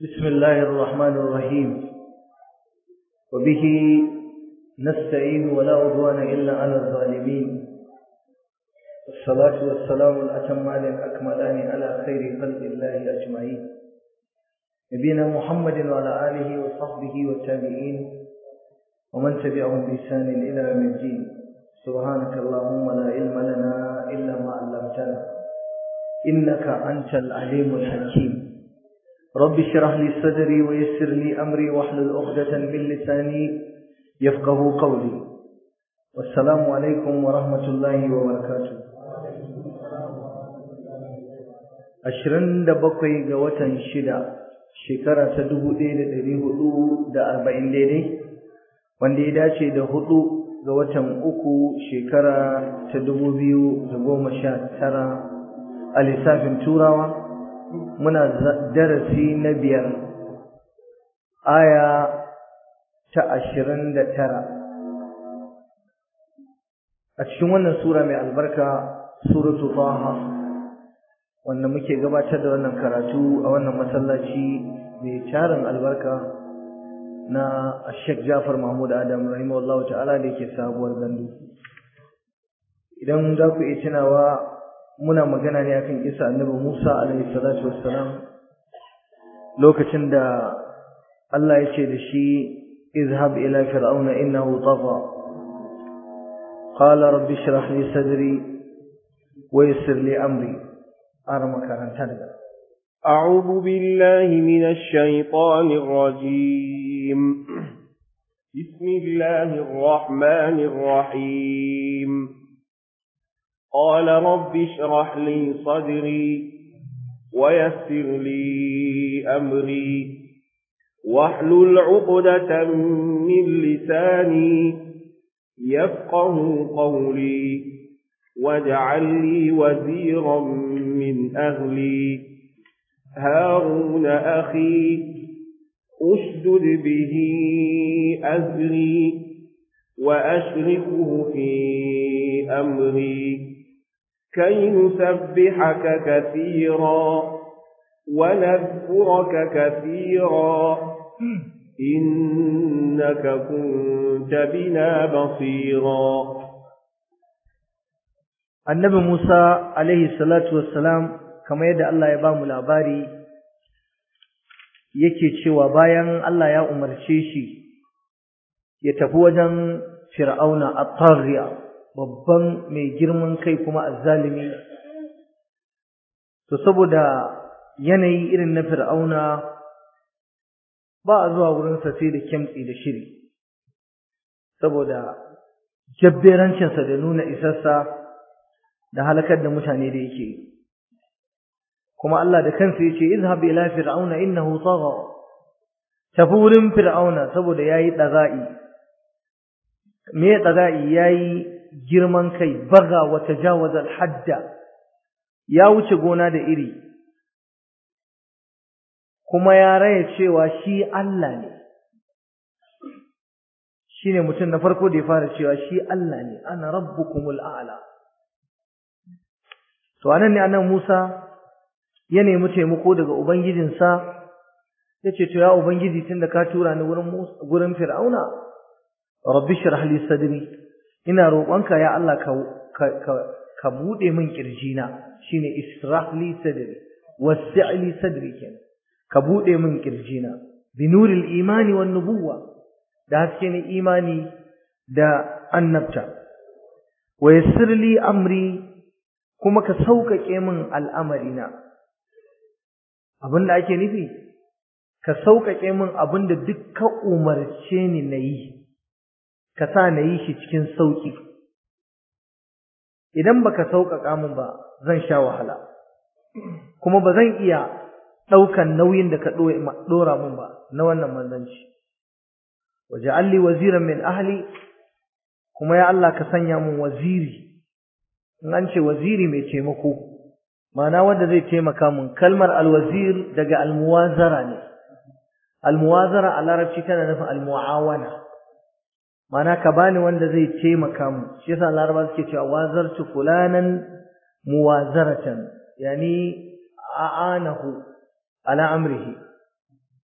بسم الله الرحمن الرحيم وبه نستعين ولا عدوان إلا على الظالمين والصلاة والسلام الأتمان الأكملان على خير خلق الله أجمعين نبينا محمد وعلى آله وصحبه والتابعين ومن تبعهم بإحسان إلى يوم الدين سبحانك اللهم لا علم لنا إلا ما علمتنا إنك أنت العليم الحكيم رب اشرح لي صدري ويسر لي أمري واحلل عقدة من لساني يفقه قولي والسلام عليكم ورحمة الله وبركاته ashirin da bakwai ga watan shida shekara ta dubu ɗaya da ɗari hudu da arba'in daidai wanda ya dace da hudu ga watan uku shekara ta dubu biyu da goma sha tara a lissafin turawa muna darasi na biyar aya ta ashirin da tara a cikin wannan sura mai albarka suratu taha wanda muke gabatar da wannan karatu a wannan masallaci mai tarin albarka na Sheikh Jafar Mahmud Adam rahimahullahu ta'ala da yake sabuwar gandu idan za ku iya tunawa muna magana ne akan kisa annabi Musa alaihi salatu wassalam lokacin da Allah ya ce da shi izhab ila fir'auna innahu tagha qala rabbi shrah li sadri wa yassir li amri ara makaranta daga أعوذ بالله من الشيطان الرجيم بسم الله الرحمن الرحيم قال رب اشرح لي صدري ويسر لي أمري واحلل عقدة من لساني يفقه قولي واجعل لي وزيرا من أهلي هارون أخي أشدد به أزري وأشركه في أمري كي نسبحك كثيرا ونذكرك كثيرا إنك كنت بنا بصيرا annabi Musa alaihi salatu wassalam kamar yadda Allah ya ba mu labari yake cewa bayan Allah ya umarce shi ya tafi wajen Fir'auna at-taghiya babban mai girman kai kuma azzalimi to saboda yanayi irin na Fir'auna ba a zuwa wurin sa sai da kimtsi da shiri saboda jabberancinsa da nuna isarsa da halakar da mutane da yake kuma Allah da kansa yace izhab ila fir'auna innahu tagha tafi wurin fir'auna saboda yayi daga'i me daga'i yayi girman kai baga wa tajawaza al-hadda ya wuce gona da iri kuma ya raya cewa shi Allah ne shine mutum na farko da ya fara cewa shi Allah ne ana rabbukumul a'la to anan ne annabi Musa ya nemi taimako daga ubangijinsa yace to ya ubangiji tunda ka tura ni wurin gurin Fir'auna rabbi shrah li sadri ina roƙonka ya Allah ka ka ka bude min kirjina shine israh li sadri wasi' li sadri kenan ka bude min kirjina bi nuril imani wan nubuwa da haske ne imani da annabta wa yassir li amri kuma ka sauƙaƙe min al'amarina abinda ake nufi ka sauƙaƙe min abinda duk ka umarce ni na yi ka sa na yi shi cikin sauƙi idan baka sauƙaƙa min ba zan sha wahala kuma ba zan iya ɗaukan nauyin da ka ɗora min ba na wannan manzanci waje alli waziran min ahli kuma ya Allah ka sanya min waziri in an ce waziri mai taimako ma'ana wanda zai taimaka mun kalmar alwazir daga almuwazara ne almuwazara a larabci tana nufin almuawana ma'ana ka bani wanda zai taimaka mu shi yasa laraba suke cewa wazartu fulanan muwazaratan yani a'anahu ala amrihi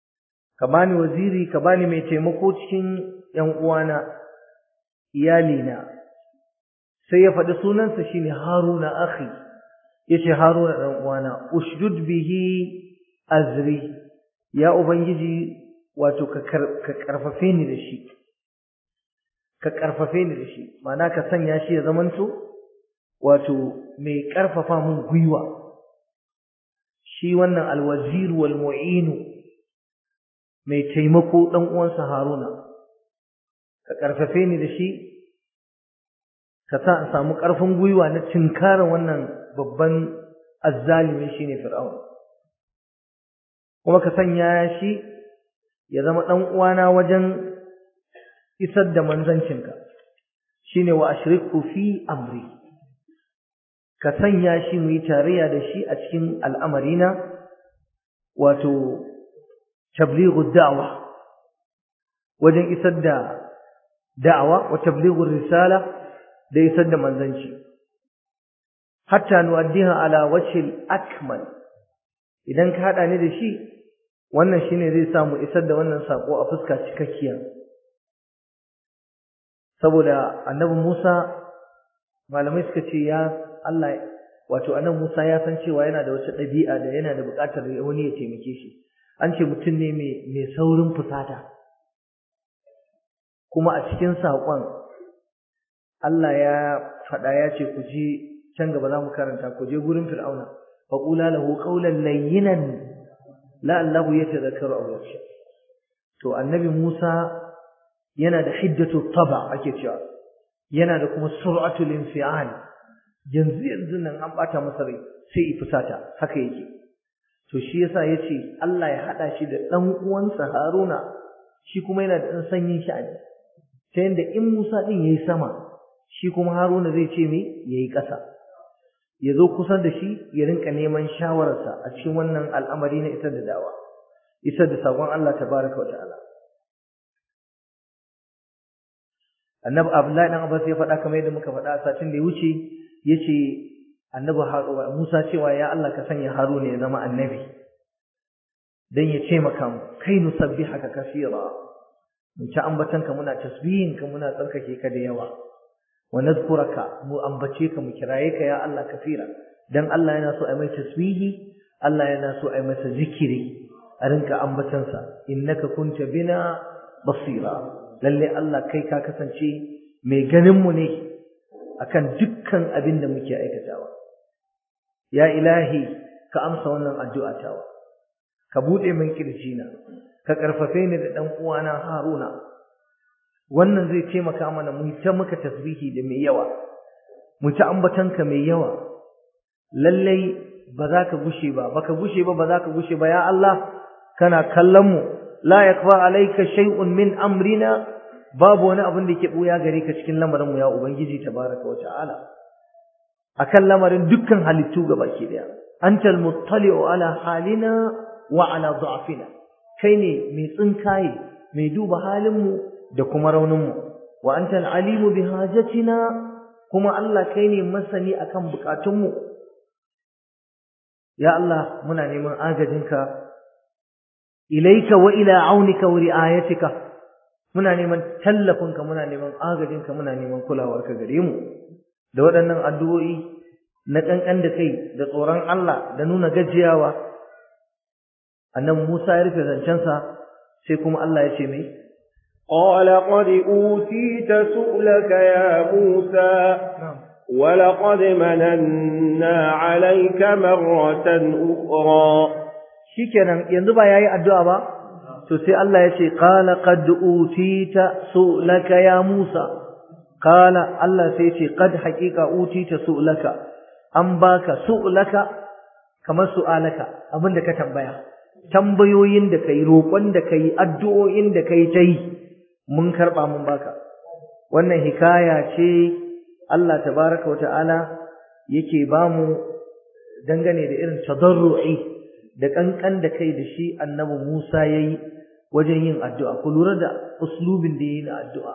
ka bani waziri ka bani mai taimako cikin ƴan uwana iyalina sai ya faɗi sunansa shine Haruna akhi yace Haruna dan uwana ushdud bihi azri ya ubangiji wato ka karfafe ni da shi ka karfafe ni da shi ma'ana ka sanya shi ya zamanto wato mai karfafa mun gwiwa shi wannan alwazir wal mu'inu mai taimako dan uwansa Haruna ka karfafe ni da shi ka sa in samu karfin gwiwa na tinkara wannan babban azzalimi shine fir'aun kuma ka sanya shi ya zama dan uwana wajen isar da manzancinka shine wa ashriku fi amri ka sanya shi mu yi tarayya da shi a cikin al'amarina wato tablighu da'wa wajen isar da da'awa wa tablighu risala da isar da manzanci hatta nuwaddiha ala wajhil akmal idan ka hada ni da shi wannan shine zai samu isar da wannan sako a fuska cikakkiya saboda annabi Musa malamai suka ce ya Allah wato annabi Musa ya san cewa yana da wata ɗabi'a da yana da buƙatar wani ya taimake shi an ce mutum ne mai mai saurin fusata kuma a cikin saƙon Allah ya faɗa ya ce ku je can gaba za mu karanta ku je gurin Fir'auna faqula lahu qawlan layyinan la'allahu yatadhakkaru aw yakhsha to annabi Musa yana da hiddatu taba ake cewa yana da kuma sur'atul infial yanzu yanzu nan an bata masa rai sai i fusata haka yake to shi yasa yace Allah ya hada shi da dan uwansa Haruna shi kuma yana da dan sanyin sha'ani ta yanda in Musa din yayi sama shi kuma Haruna zai ce me yayi ƙasa ya zo kusa da shi ya rinka neman shawararsa a cikin wannan al'amari na isar da dawa isar da sakon Allah tabaraka wa ta'ala annabi Abdullahi dan Abbas ya faɗa kamar yadda muka faɗa a satin da ya wuce yace annabi Musa cewa ya Allah ka sanya Haruna ya zama annabi dan ya ce maka mu kai nusabbihaka kaseera mun ci ambatanka muna tasbihin ka muna tsarkake ka da yawa wa nadhkuraka mu ambace ka mu kiraye ka ya Allah kafira dan Allah yana so ai mai tasbihi Allah yana so ai masa zikiri a rinka ambatansa innaka kunta bina basira lalle Allah kai ka kasance mai ganin mu ne akan dukkan abin da muke aikatawa ya ilahi ka amsa wannan addu'a tawa ka bude min kirjina ka karfafe ni da dan uwana Haruna wannan zai taimaka mana mu ta maka tasbihi da mai yawa mu ta ambatanka mai yawa lallai ba za ka gushe ba baka gushe ba ba za ka gushe ba ya Allah kana kallon mu la yakfa alayka shay'un min amrina babu wani abin da yake buya gare ka cikin lamarin mu ya ubangiji tabaraka wa ta'ala akan lamarin dukkan halittu gabaki daya antal muttali'u ala halina wa ala dha'fina kai ne mai tsinkaye mai duba halin mu da kuma raunin mu wa antal alimu bi hajatina kuma Allah kai ne masani akan bukatun mu ya Allah muna neman agajinka ilaika wa ila aunika wa riayatika muna neman tallafinka muna neman agajinka muna neman kulawarka gare mu da waɗannan addu'o'i na kankan da kai da tsoron Allah da nuna gajiyawa annabi Musa ya rufe zancensa sai kuma Allah ya ce mai قال قد أوتيت سؤلك يا موسى ولقد مننا عليك مرة أخرى shikenan yanzu ba yayi addu'a ba to sai Allah ya ce qala qad utita su'laka ya Musa qala Allah sai ce qad haqiqa utita su'laka an baka su'laka kamar su'alaka abinda ka tambaya tambayoyin da kai roƙon da kai addu'o'in da kai tai mun karba mun baka wannan hikaya ce Allah tabaraka wata'ala yake bamu dangane da irin tadarru'i da kankan da kai da shi annabi Musa yayi wajen yin addu'a ku lura da uslubin da yayi na addu'a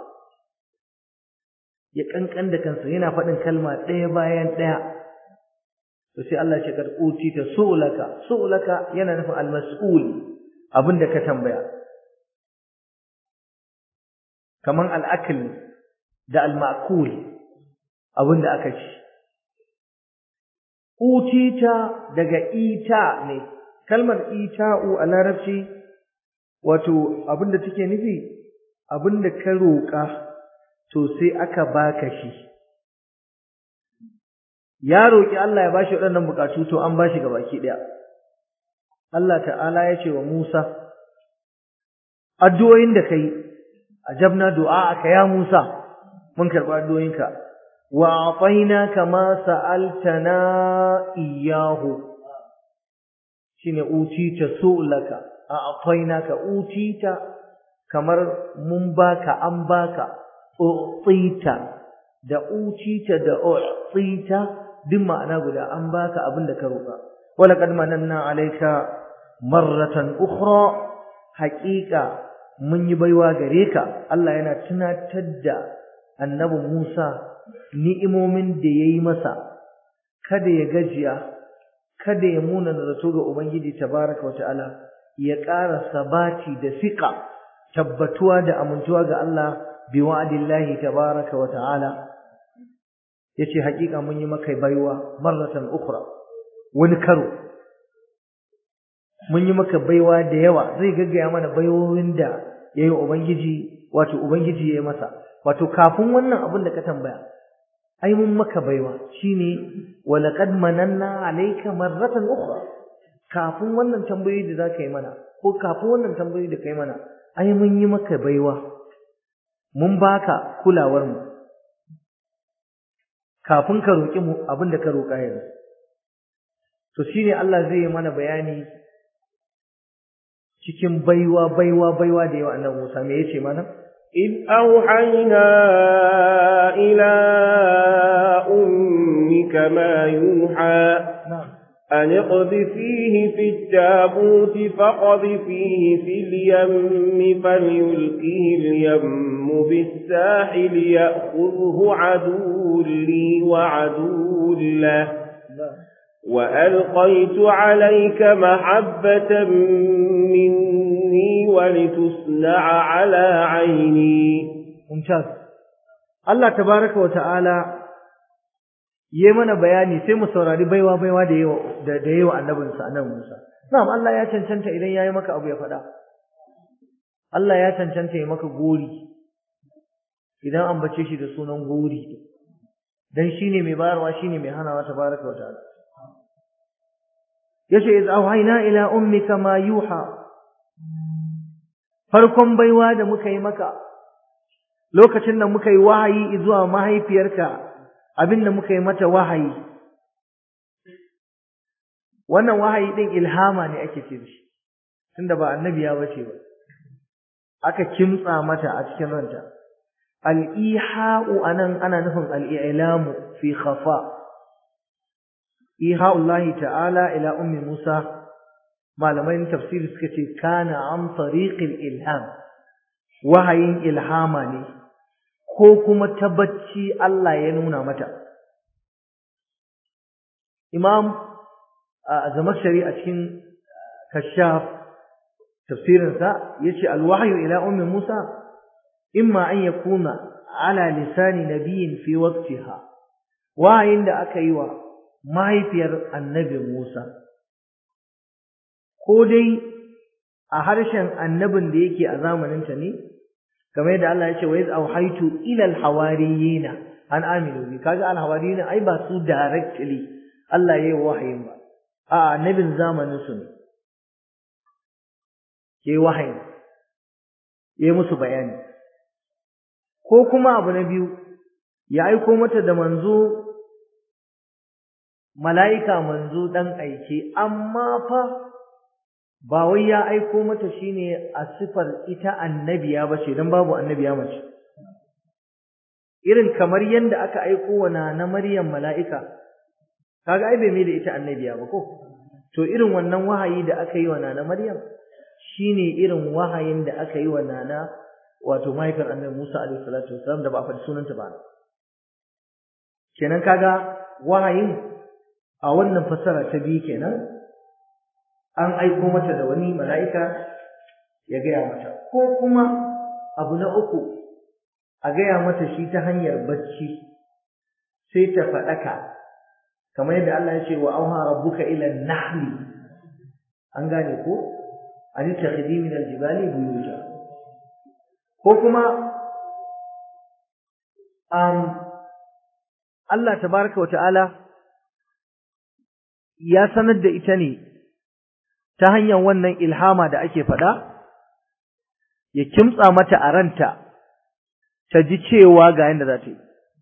ya kankan da kansa yana faɗin kalma ɗaya bayan ɗaya to sai Allah ya karɓuti ta su'laka su'laka yana nufin al-mas'ul abinda ka tambaya kaman al'akl da al-ma'kul abin da aka ci utita daga ita ne kalmar ita'u a larabci wato abin da take nufi abin da ka roƙa to sai aka baka shi ya roƙi Allah ya bashi waɗannan bukatu to an bashi gabaki ɗaya Allah ta'ala ya ce wa Musa addu'o'in da kai ajabna du'a'aka ya Musa mun karɓi addu'o'inka wa a'tainaka ma sa'altana iyyahu shine utita su'laka a'tainaka utita kamar mun baka an baka u'tita da utita da u'tita duk ma'ana guda an baka abin da ka roƙa wala qad mananna alayka marratan ukhra haqiqa mun yi baiwa gare ka Allah yana tunatar da annabi Musa ni'imomin da yayi masa kada ya gajiya kada ya muna zato ga ubangiji tabaraka wa ta'ala ya ƙara sabati da fiqa tabbatuwa da amintuwa ga Allah bi wa'dillahi tabaraka wa ta'ala yace hakika mun yi maka baiwa marratan ukhra wani karo mun yi maka baiwa da yawa zai gaggaya mana baiwowin da yayi ubangiji wato ubangiji yayi masa wato kafin wannan abin da ka tambaya ai mun maka baiwa shine walaqad mananna alayka marratan ukhra kafin wannan tambayoyi da zaka yi mana ko kafin wannan tambayoyi da kai mana ai mun yi maka baiwa mun baka kulawar mu kafin ka roƙi mu abin da ka roƙa yanzu to shine Allah zai yi mana bayani cikin baiwa baiwa baiwa da yawa annabi Musa me yace mana إذ أوحينا إلى أمك ما يوحى أن اقذفيه في التابوت فقذفيه في اليم فليلقه اليم بالساحل يأخذه عدو لي وعدو له وألقيت عليك محبة مني ولتصنع على عيني ممتاز الله تبارك وتعالى yi mana bayani sai mu saurari baiwa baiwa da yawa da da yawa annabinsa annabi Musa na'am Allah ya cancanta idan yayi maka abu ya faɗa Allah ya cancanta ya maka gori idan an bace shi da sunan gori dan shine mai bayarwa shine mai hanawa tabaraka wa ta'ala yace iz auhayna ila ummika ma yuha farkon baiwa da muka yi maka lokacin da muka yi wahayi zuwa mahaifiyarka abinda muka yi mata wahayi wannan wahayi din ilhama ne ake ce shi tunda ba annabiya bace ba aka kimtsa mata a cikin ranta al-iha'u anan ana nufin al-i'lamu fi khafa iha'ullahi ta'ala ila ummi Musa malamai tafsiri suka ce kana an tariqil ilham wahayin ilhama ne ko kuma tabbaci Allah ya nuna mata imam zamakshari a cikin kashaf tafsirinsa yace alwahyu ila ummi Musa imma an yakuna ala lisani nabiyyin fi waqtiha wahayin da aka yi wa mahaifiyar annabi Musa ko dai a harshen annabin da yake a zamaninta ne kamar yadda Allah ya ce wa iz auhaitu ila alhawariyina an aminu bi kaga alhawariyina ai ba su directly Allah yayi wahayin ba a annabin zamanin su ne yayi wahayi yayi musu bayani ko kuma abu na biyu ya aiko mata da manzo mala'ika manzo dan aike amma fa ba wai ya aiko mata shine a sifar ita annabiya bace dan babu annabiya mace irin kamar yanda aka aiko wa na Maryam mala'ika kaga ai bai mai da ita annabiya ba ko to irin wannan wahayi da aka yi wa nana Maryam shine irin wahayin da aka yi wa nana wato mahaifiyar annabi Musa alaihi salatu wasallam da ba a faɗi sunanta ba kenan kaga wahayin a wannan fassara ta biyu kenan an aiko mata da wani mala'ika ya gaya mata ko kuma abu na uku a gaya mata shi ta hanyar bacci sai ta faɗaka kamar yadda Allah ya ce wa auha rabbuka ila nahli an gane ko an takhidi min aljibali buyuta ko kuma um Allah tabaraka wa ta'ala ya sanar da ita ne ta hanyar wannan ilhama da ake faɗa ya kimtsa mata a ranta ta ji cewa ga yadda za ta yi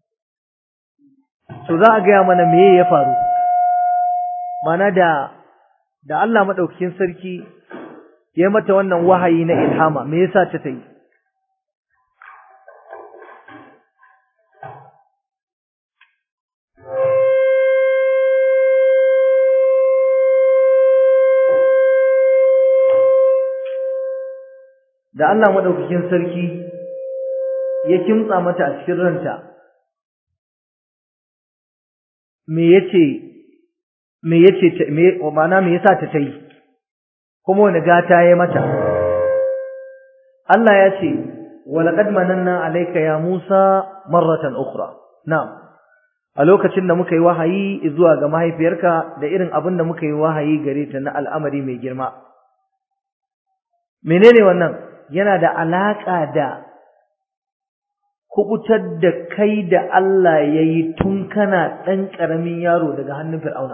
to za a gaya mana meye ya faru mana da da Allah madaukakin sarki ya mata wannan wahayi na ilhama me yasa ta tayi da Allah madaukakin sarki ya kimtsa mata a cikin ranta me yace me yace me ma'ana me yasa ta tayi kuma wani gata ya mata Allah ya ce walaqad mananna alayka ya Musa marratan ukhra na'am a lokacin da muka yi wahayi zuwa ga mahaifiyarka da irin abin da muka yi wahayi gare ta na al'amari mai girma menene wannan yana da alaka da kubutar da kai da Allah ya yi tun kana ɗan ƙaramin yaro daga hannun fir'auna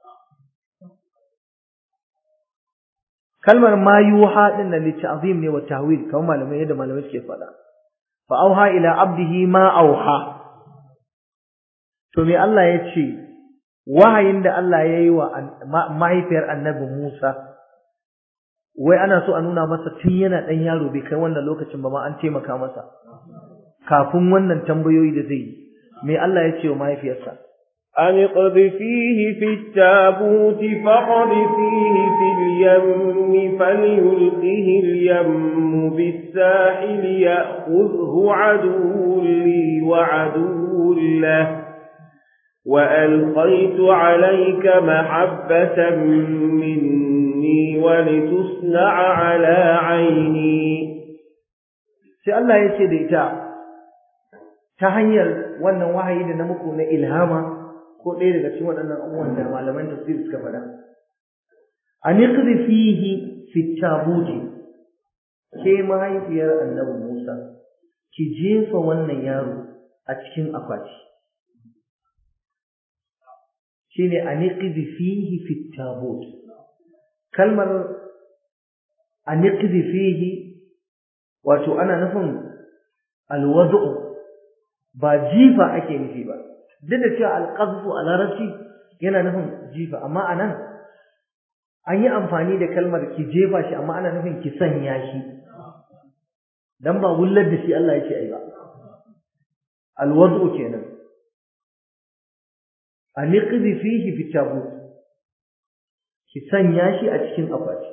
kalmar ma yuha din nan litta'zim ne wa tahwil kamar malamai yadda malamai suke faɗa fa auha ila abdihi ma auha to me Allah ya ce wahayin da Allah ya yi wa mahaifiyar annabi Musa wai ana so a nuna masa tun yana ɗan yaro bai kai wannan lokacin ba ma an taimaka masa kafin wannan tambayoyi da zai yi me Allah ya ce wa mahaifiyarsa أن اقذفيه في التابوت فاقذفيه في اليم فليلقه اليم بالساحل يأخذه عدو لي وعدو له وألقيت عليك محبة مني ولتصنع على عيني sai Allah ya ce da ita ta hanyar wannan wahayi da na muku na ilhama ko ɗaya daga cikin waɗannan abubuwan da malaman tafsir suka faɗa an iqri fihi fi tabuti ke mahaifiyar annabi Musa ki jefa wannan yaro a cikin akwati shine an iqri fihi fi tabut kalmar an iqri fihi wato ana nufin alwadu ba jifa ake nufi ba duk da cewa alqazfu a larabci yana nufin jifa amma anan an yi amfani da kalmar ki jefa shi amma ana nufin ki sanya shi dan ba wullar da shi Allah yake ai ba alwadu kenan aniqdi fihi fi tabut ki sanya shi a cikin akwati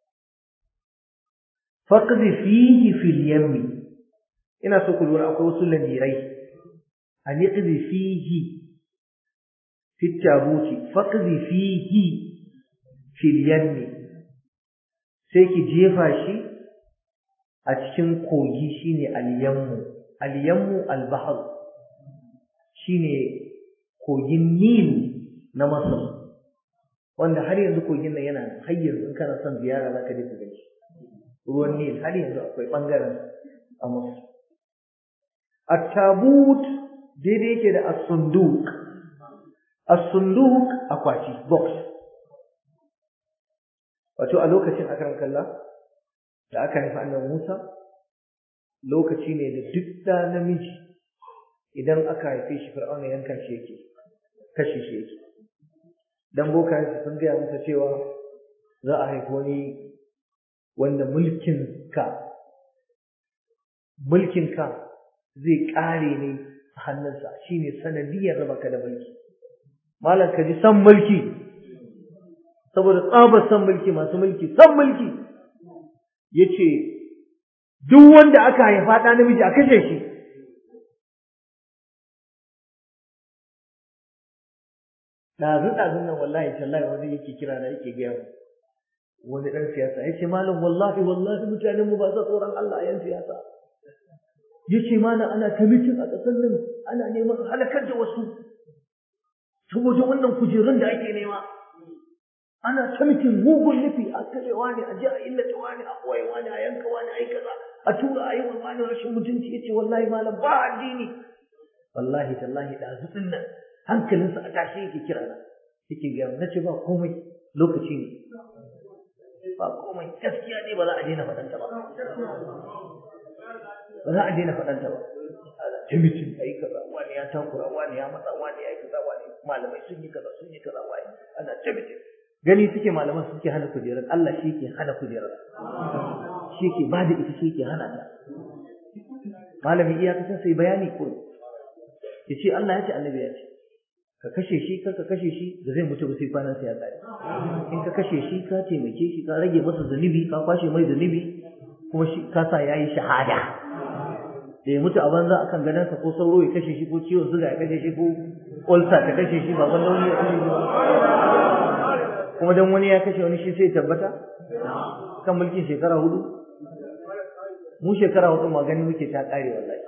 faqdi fihi fil yammi ina so ku lura akwai wasu lamirai aniqdi fihi fi tabuti faqdi fihi fil yammi sai ki jefa shi a cikin kogi shine al-yammu al-yammu al-bahr shine kogin Nil na Masar wanda har yanzu kogin nan yana har yanzu in kana son ziyara zaka je ka gani ruwan Nil har yanzu akwai bangaren a Masar at-tabut daidai yake da as-sunduq as-sunduq akwati box wato a lokacin akran kalla da aka haifa annabi Musa lokaci ne da duk da namiji idan aka haife shi fir'auna yanka shi yake kashe shi yake dan boka sun gaya masa cewa za a haifi wani wanda mulkin ka mulkin ka zai kare ne a hannunsa shine sanadiyar raba ka da mulki malam ka ji san mulki saboda tsabar san mulki masu mulki san mulki yace duk wanda aka haifa ɗa namiji a kashe shi ɗazu ɗazun nan wallahi tallahi wani yake kira da yake gaya wani ɗan siyasa ya ce malam wallahi wallahi mutanen mu ba sa tsoron Allah yan siyasa yace mana ana ta mitin a ƙasar nan ana neman halakar da wasu saboda wannan kujerun da ake nema ana ta mitin mugun nufi a karewa ne a ji a illata wani a koya wani a yanka wani a yi kaza a tura a yi wa wani rashin mutunci yace wallahi malam ba addini wallahi tallahi da zutsin nan hankalinsa a tashi yake kira na yake gaya na ce ba komai lokaci ne ba komai gaskiya ne ba za a daina faɗanta ba ba za a daina faɗanta ba ta mutum a yi kaza wani ya takura wani ya matsa wani ya yi kaza wani malamai sun yi kaza sun yi kaza wani ana ta mutum gani suke malaman suke hana kujerar Allah shi ke hana kujerar shi ke ba da ita shi ke hana ta malami iyakacin sai bayani ko ya ce Allah ya ce annabi ya ce ka kashe shi ka kashe shi da zai mutu ba sai kwanan sa ya tsare in ka kashe shi ka taimake shi ka rage masa zunubi ka kwashe mai zunubi kuma shi ka sa yayi shahada da ya mutu a banza akan gadansa ko sauro ya kashe shi ko ciwon suga ya kashe shi ko ulcer ta kashe shi ba wanda wani ya kashe shi kuma dan wani ya kashe wani shi sai tabbata kan mulkin shekara hudu mu shekara hudu magani muke ta kare wallahi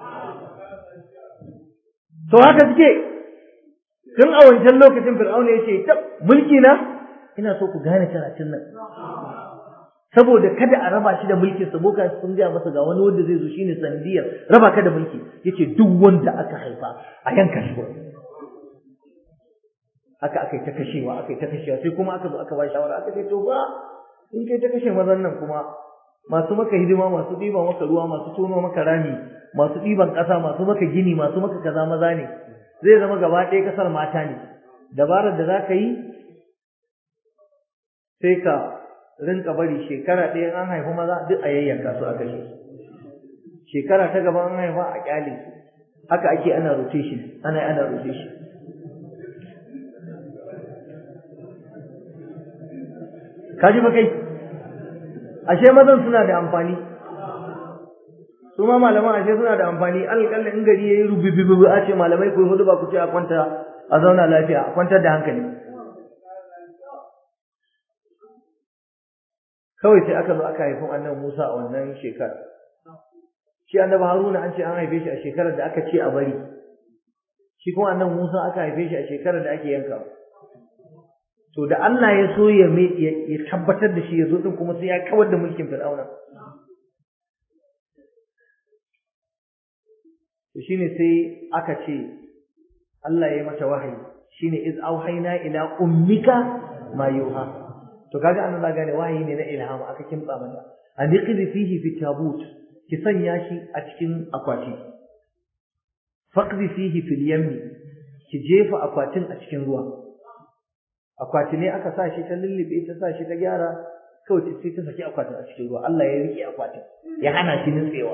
to haka suke tun a wancan lokacin fir'auna ya ce ta mulki na ina so ku gane karatun nan saboda kada a raba shi da mulkin sa boka sun gaya masa ga wani wanda zai zo shine sandiyar raba ka da mulki yace duk wanda aka haifa a yanka shi haka aka yi ta kashewa aka yi ta kashewa sai kuma aka zo aka ba shawara aka ce to ba in kai ta kashe mazan nan kuma masu maka hidima masu ɗiban maka ruwa masu tono maka rami masu ɗiban ƙasa masu maka gini masu maka kaza maza ne zai zama gaba ɗaya ƙasar mata ne dabarar da za ka yi sai ka rinka bari shekara ɗaya an haifi maza duk a yayyanka su a kashe shekara ta gaba an haifa a ƙyale su haka ake ana rotation ana ana rotation ka ji ba kai ashe mazan suna da amfani su ma malaman ashe suna da amfani alƙalla in gari yayi rububibu a ce malamai ku hudu ba ku ce a kwanta a zauna lafiya a kwantar da hankali kawai sai aka zo aka haifi annabi Musa a wannan shekara shi annabi Haruna an ce an haife shi a shekarar da aka ce a bari shi kuma annabi Musa aka haife shi a shekarar da ake yanka to da Allah ya so ya ya tabbatar da shi ya zo din kuma sai ya kawar da mulkin Fir'auna to shine sai aka ce Allah ya yi mata wahayi shine iz auhayna ila ummika ma yuha to kaga annan zaga ne wahayi ne na ilhama aka kimtsa mata an yaqdi fihi fi tabut ki sanya shi a cikin akwati faqdi fihi fil yammi ki jefa akwatin a cikin ruwa akwati ne aka sa shi ta lullube ta sa shi ta gyara kawai sai ta saki akwatin a cikin ruwa Allah ya rike akwatin ya hana shi nutsewa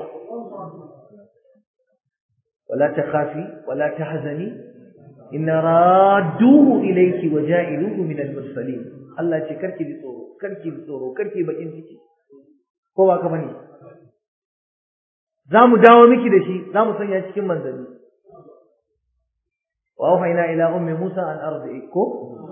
wala takhafi wala tahzani inna radduhu ilayki wa ja'iluhu min al-mursalin Allah ce karki ji tsoro karki ji tsoro karki bakin ciki ko ba ka bane zamu dawo miki da shi zamu sanya cikin manzanni wa awhayna ila ummi Musa an ardi'i ko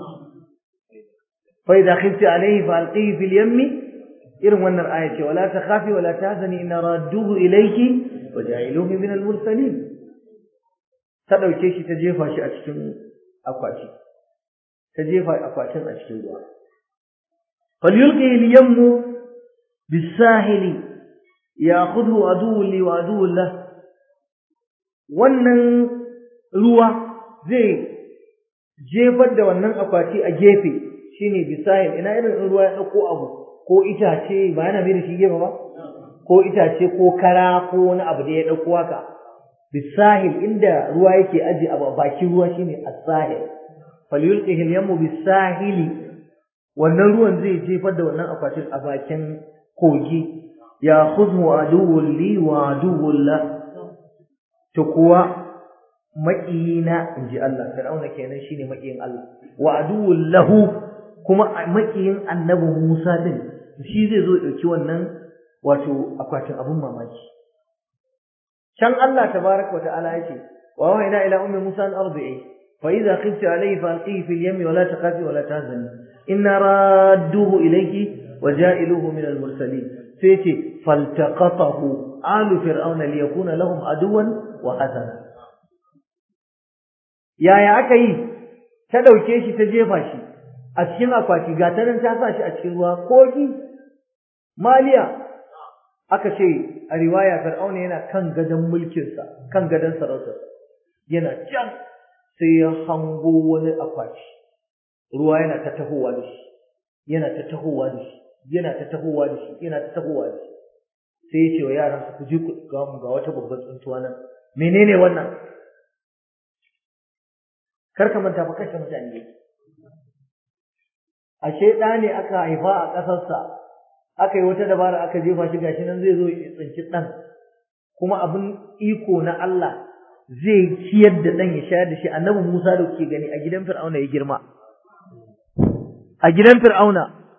fa idha khifti alayhi fa alqihi fil yammi irin wannan aya ce wala takhafi wala tahzani inna radduhu ilayki wa ja'iluhu min al-mursalin ta dauke shi ta jefa shi a cikin akwati ta jefa akwatin a cikin ruwa falyulqi al-yammu bis-sahili ya'khudhu aduwwun li wa aduwwun lah wannan ruwa zai jefar da wannan akwati a gefe shine bisahil ina irin ruwa ya dauko abu ko itace ba yana mai da shi gefe ba ko itace ko kara ko wani abu da ya dauko haka bisahil inda ruwa yake aje a bakin ruwa shine as-sahil falyulqihi al-yammu bis-sahili wannan ruwan zai jefar da wannan akwatin a bakin kogi ya khudhu aduwwun li wa aduwwun la to kuwa maƙiyina inji Allah Fir'auna kenan shine maƙiyin Allah wa aduwwun lahu kuma maƙiyin annabi Musa din shi zai zo dauki wannan wato akwatin abun mamaki can Allah tabaraka wa ta'ala yace wa wa'ina ila ummi Musa an ardi'i فإذا خفت عليه فألقيه في اليم ولا تخافي ولا تحزني إنا رادوه إليك وجائلوه من المرسلين سيتي faltaqatahu alu fir'auna liyakuna lahum aduwan wa hazana yaya aka yi ta dauke shi ta jefa shi a cikin akwati ga ta nan ta sa shi a cikin ruwa kogi maliya aka ce a riwaya fir'auna yana kan gadon mulkinsa kan gadon sarautarsa yana can sai ya hango wani akwati ruwa yana ta tahowa da shi yana ta tahowa da shi yana ta tahowa da shi yana ta tahowa da shi sai ya ce wa yaran ku je ku ga mu ga wata babbar tsuntuwa nan menene wannan kar ka manta fa kashe mutane ne ashe ɗa ne aka haifa a ƙasarsa aka yi wata dabara aka jefa shi gashi nan zai zo ya tsinci ɗan kuma abin iko na Allah zai ciyar da ɗan ya shayar da shi annabi Musa da kuke gani a gidan Fir'auna ya girma a gidan Fir'auna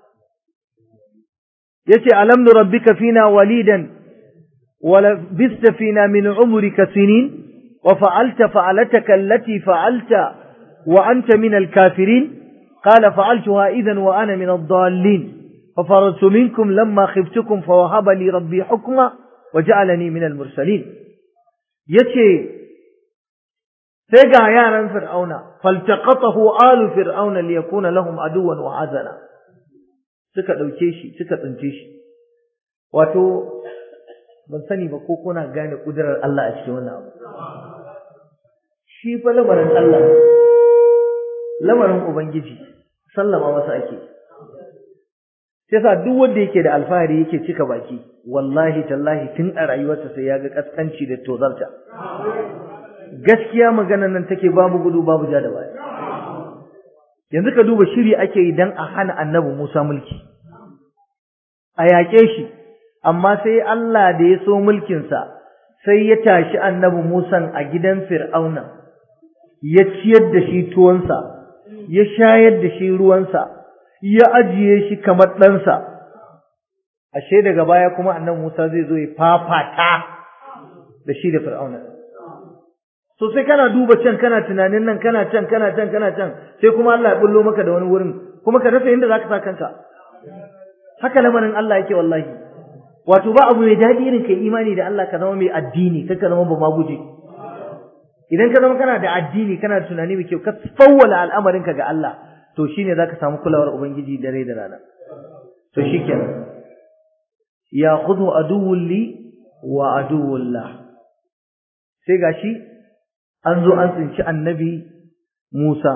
yace alam nurabbika fina walidan wa labista fina min umrika sinin wa fa'alta fa'alataka allati fa'alta wa anta min al-kafirin qala fa'altuha idhan wa ana min ad-dallin ففررت منكم لما خفتكم فوهب لي ربي حكما وجعلني من المرسلين yace sai ga yaran fir'auna faltaqatahu alu fir'auna liyakuna lahum aduwan wa azana suka dauke shi suka tsince shi wato ban sani ba ko kuna gane kudirar Allah a cikin wannan abu shi fa lamarin Allah lamarin ubangiji sallama masa ake sai sa duk wanda yake da alfahari yake cika baki wallahi tallahi tun a rayuwarsa sai ya ga kaskanci da tozarta gaskiya maganar nan take babu gudu babu ja da baya yanzu ka duba shiri ake yi dan a hana annabi Musa mulki a yaƙe shi amma sai Allah da ya so mulkinsa sai ya tashi annabi Musa a gidan Fir'auna ya ciyar da shi tuwonsa ya shayar da shi ruwansa ya ajiye shi kamar ɗansa ashe daga baya kuma annabi Musa zai zo ya fafata da shi da Fir'auna so sai kana duba can kana tunanin nan kana can kana can kana can sai kuma Allah ya bullo maka da wani wurin kuma ka rasa inda zaka sa kanka haka lamarin Allah yake wallahi wato ba abu mai daɗi irin kai imani da Allah ka zama mai addini kai ka zama ba ma guje idan ka zama kana da addini kana da tunani mai kyau ka fawwala al'amarinka ga Allah to shine zaka samu kulawar ubangiji dare da rana to shikenan ya khudhu aduwwun li wa aduwwullah sai gashi an zo an tsinci annabi Musa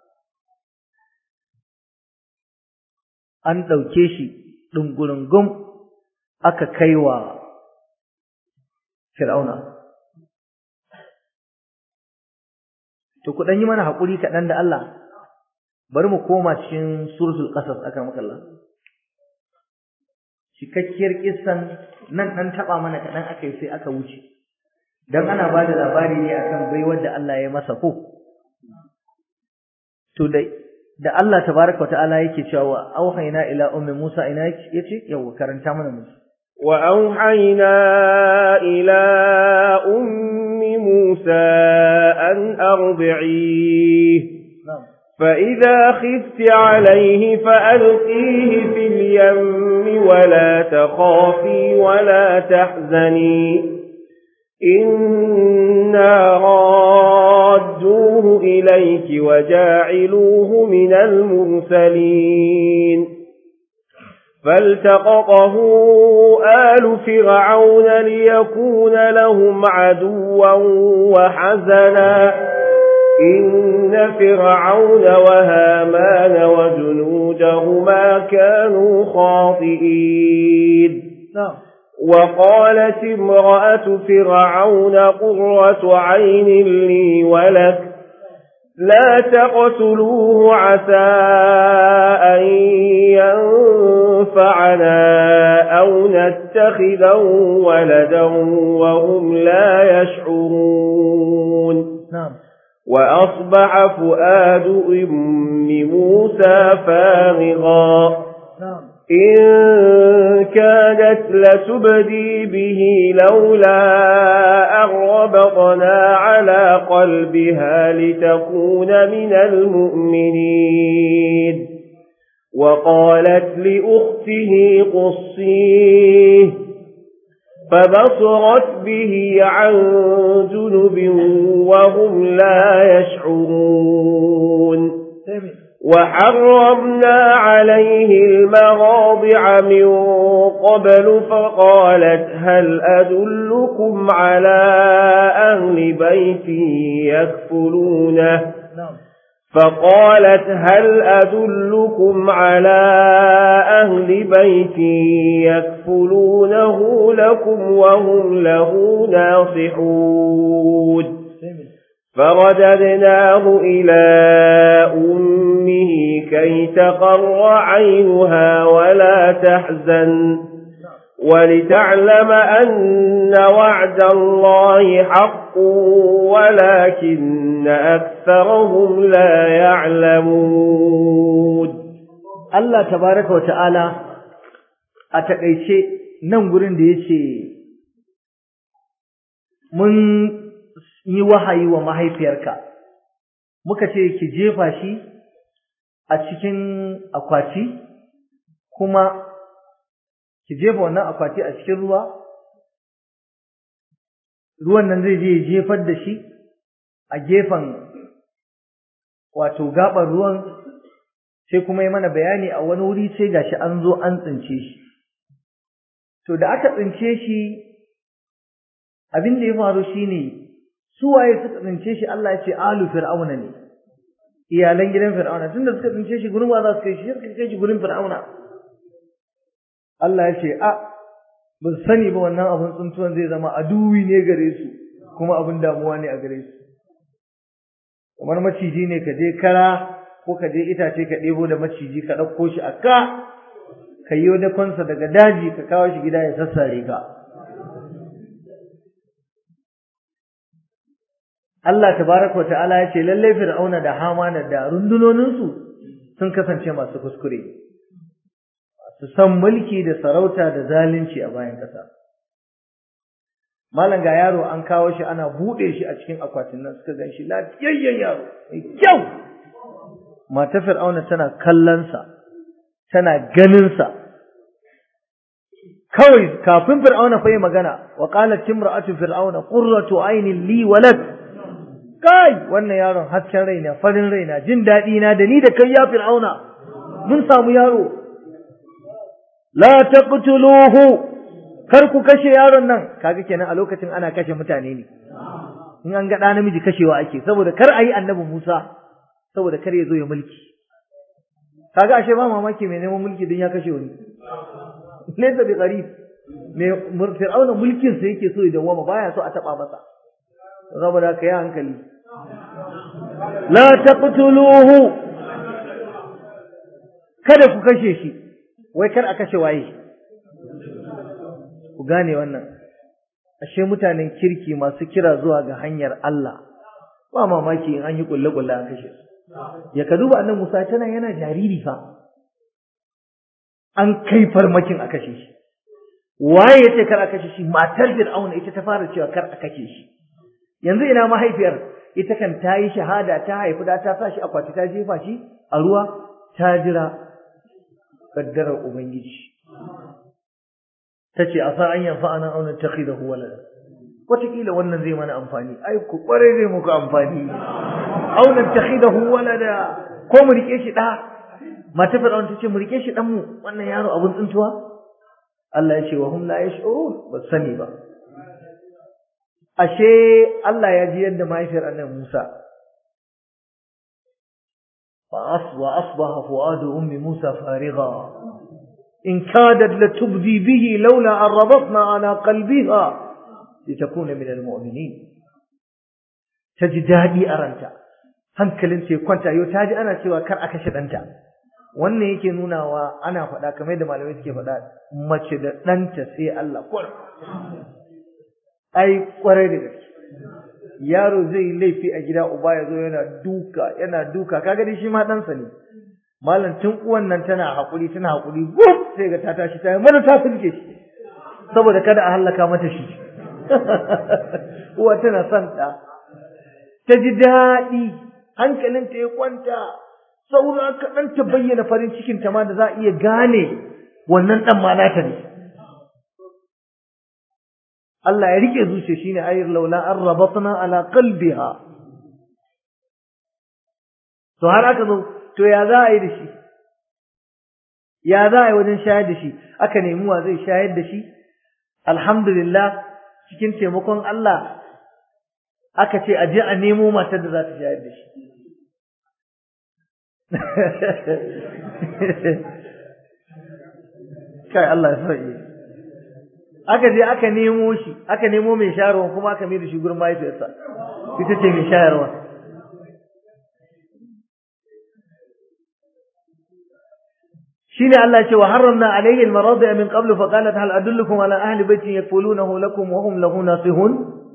an ɗauke shi ɗungurungum aka kai wa Fir'auna. To, ku ɗan yi mana haƙuri kaɗan da Allah, bari mu koma cikin suratul ƙasas aka makalla. Cikakkiyar ƙisan nan ɗan taɓa mana kaɗan aka yi sai aka wuce, don ana ba da labari ne akan baiwar da Allah ya masa ko. To, da da Allah tabaraka wa ta'ala yake cewa auhayna ila ummi Musa ina yace yawa karanta mana musu wa auhayna ila ummi Musa an arbi'i فإذا خفت عليه فألقيه في اليم ولا تخافي ولا تحزني إنا رادوه إليك وجاعلوه من المرسلين فالتقطه آل فرعون ليكون لهم عدوا وحزنا إن فرعون وهامان وجنودهما كانوا خاطئين نعم وقالت امرأة فرعون قرة عين لي ولك لا تقتلوه عسى أن ينفعنا أو نتخذه ولدا وهم لا يشعرون نعم وأصبح فؤاد أم موسى فارغا نعم إن كادت لتبدي به لولا أغربطنا على قلبها لتكون من المؤمنين وقالت لأخته قصيه فبصرت به عن جنب وهم لا يشعرون وحرمنا عليه المراضع من قبل فقالت هل أدلكم على أهل بيت يكفلونه فقالت هل أدلكم على أهل بيت يكفلونه لكم وهم له ناصحون فرددناه إلى أمه كي تقر عينها ولا تحزن ولتعلم أن وعد الله حق ولكن أكثرهم لا يعلمون Allah tabaraka wa ta'ala a taƙaice nan gurin da ya ce mun yi wahayi wa mahaifiyarka muka ce ki jefa shi a cikin akwati kuma ki jefa wannan akwati a cikin ruwa ruwan nan zai je ya jefar da shi a gefen wato gaɓar ruwan sai kuma yi mana bayani a wani wuri sai gashi an zo an tsince shi to da aka tsince shi abin da ya faru shine su waye suka tsince shi Allah ya ce alu fir'auna ne iyalan gidan fir'auna tunda suka tsince shi gurin wa za su kai shi suka kai shi gurin fir'auna Allah ya ce a ba su sani ba wannan abin tsuntuwan zai zama aduwi ne gare su kuma abin damuwa ne a gare su kamar maciji ne ka je kara ko ka je itace ka ɗebo da maciji ka ɗauko shi a ka ka yi wani kwansa daga daji ka kawo shi gida ya sassare ka Allah tabaraka ta'ala ya ce lallai fir'auna da hamana da rundunoninsu sun kasance masu kuskure su san mulki da sarauta da zalunci a bayan ƙasa malam ga yaro an kawo shi ana buɗe shi a cikin akwatin nan suka gan shi lafiyayyen yaro mai kyau mata fir'auna tana kallonsa tana ganinsa kawai kafin fir'auna fa yi magana wa qalat imra'atu fir'auna qurratu aynin li walad kai wannan yaron hasken raina farin raina jin daɗi na da ni da kai ya fir'auna mun samu yaro la taqtuluhu kar ku kashe yaron nan kaga kenan a lokacin ana kashe mutane ne in an ga ɗa namiji kashewa ake saboda kar a yi annabi Musa saboda kar ya zo ya mulki kaga ashe ba mamaki mai neman mulki don ya kashe wani laysa bi gharib mai fir'auna mulkin sa yake so ya dawama baya so a taba masa saboda ka yi hankali la taqtuluhu kada ku kashe shi wai kar a kashe waye ku gane wannan ashe mutanen kirki masu kira zuwa ga hanyar Allah ba mamaki in an yi kulle kulle an kashe su ya ka duba annan Musa tana yana jariri fa an kai farmakin a kashe shi waye yace kar a kashe shi matar Fir'auna ita ta fara cewa kar a kashe shi yanzu ina mahaifiyar ita kan ta yi shahada ta haifi da ta sa shi akwati ta jefa shi a ruwa ta jira kaddarar ubangiji tace asa an yanfa ana auna takhidahu walada wataƙila wannan zai mana amfani ai ku kware zai muku amfani auna takhidahu walada ko mu rike shi da mata fir'aun tace mu rike shi dan mu wannan yaro abun tsuntuwa Allah ya ce wa hum la yash'urun ba sani ba ashe Allah ya ji yadda mahaifiyar annabi Musa fa aswa asbaha fuadu ummi Musa farigha in kadat latubdi bihi laula an rabatna ala qalbiha litakuna min almu'minin taji dadi a ranta hankalin ta kwanta yau taji ana cewa kar a kashe danta wannan yake nunawa ana faɗa kamar yadda malamai suke faɗa mace da ɗanta sai Allah kwar ai kwarai da gaske yaro zai yi laifi a gida uba ya zo yana duka yana duka kaga dai shi ma ɗansa ne malam tun uwan nan tana haƙuri tana haƙuri guf sai ga ta tashi ta yi mana ta sulke shi saboda kada a hallaka mata shi uwa tana son ɗa ta ji daɗi hankalinta ya kwanta saura kaɗan ta bayyana farin cikinta ma da za a iya gane wannan ɗan ma nata ne Allah ya rike zuciya shine ayir laula an rabatna ala qalbiha to har aka zo to ya za a yi da shi ya za a yi wajen shayar da shi aka nemi wa zai shayar da shi alhamdulillah cikin taimakon Allah aka ce aje a nemo matar da za ta shayar da shi kai Allah ya sauke aka je aka nemo shi aka nemo mai shayarwa kuma aka mai da shi gurin mahaifiyarsa ita ce mai shayarwa shine Allah ce wa harramna alayhi al-maradi'a min qablu fa qalat hal adullukum ala ahli baitin yakfulunahu lakum wa hum lahu nasihun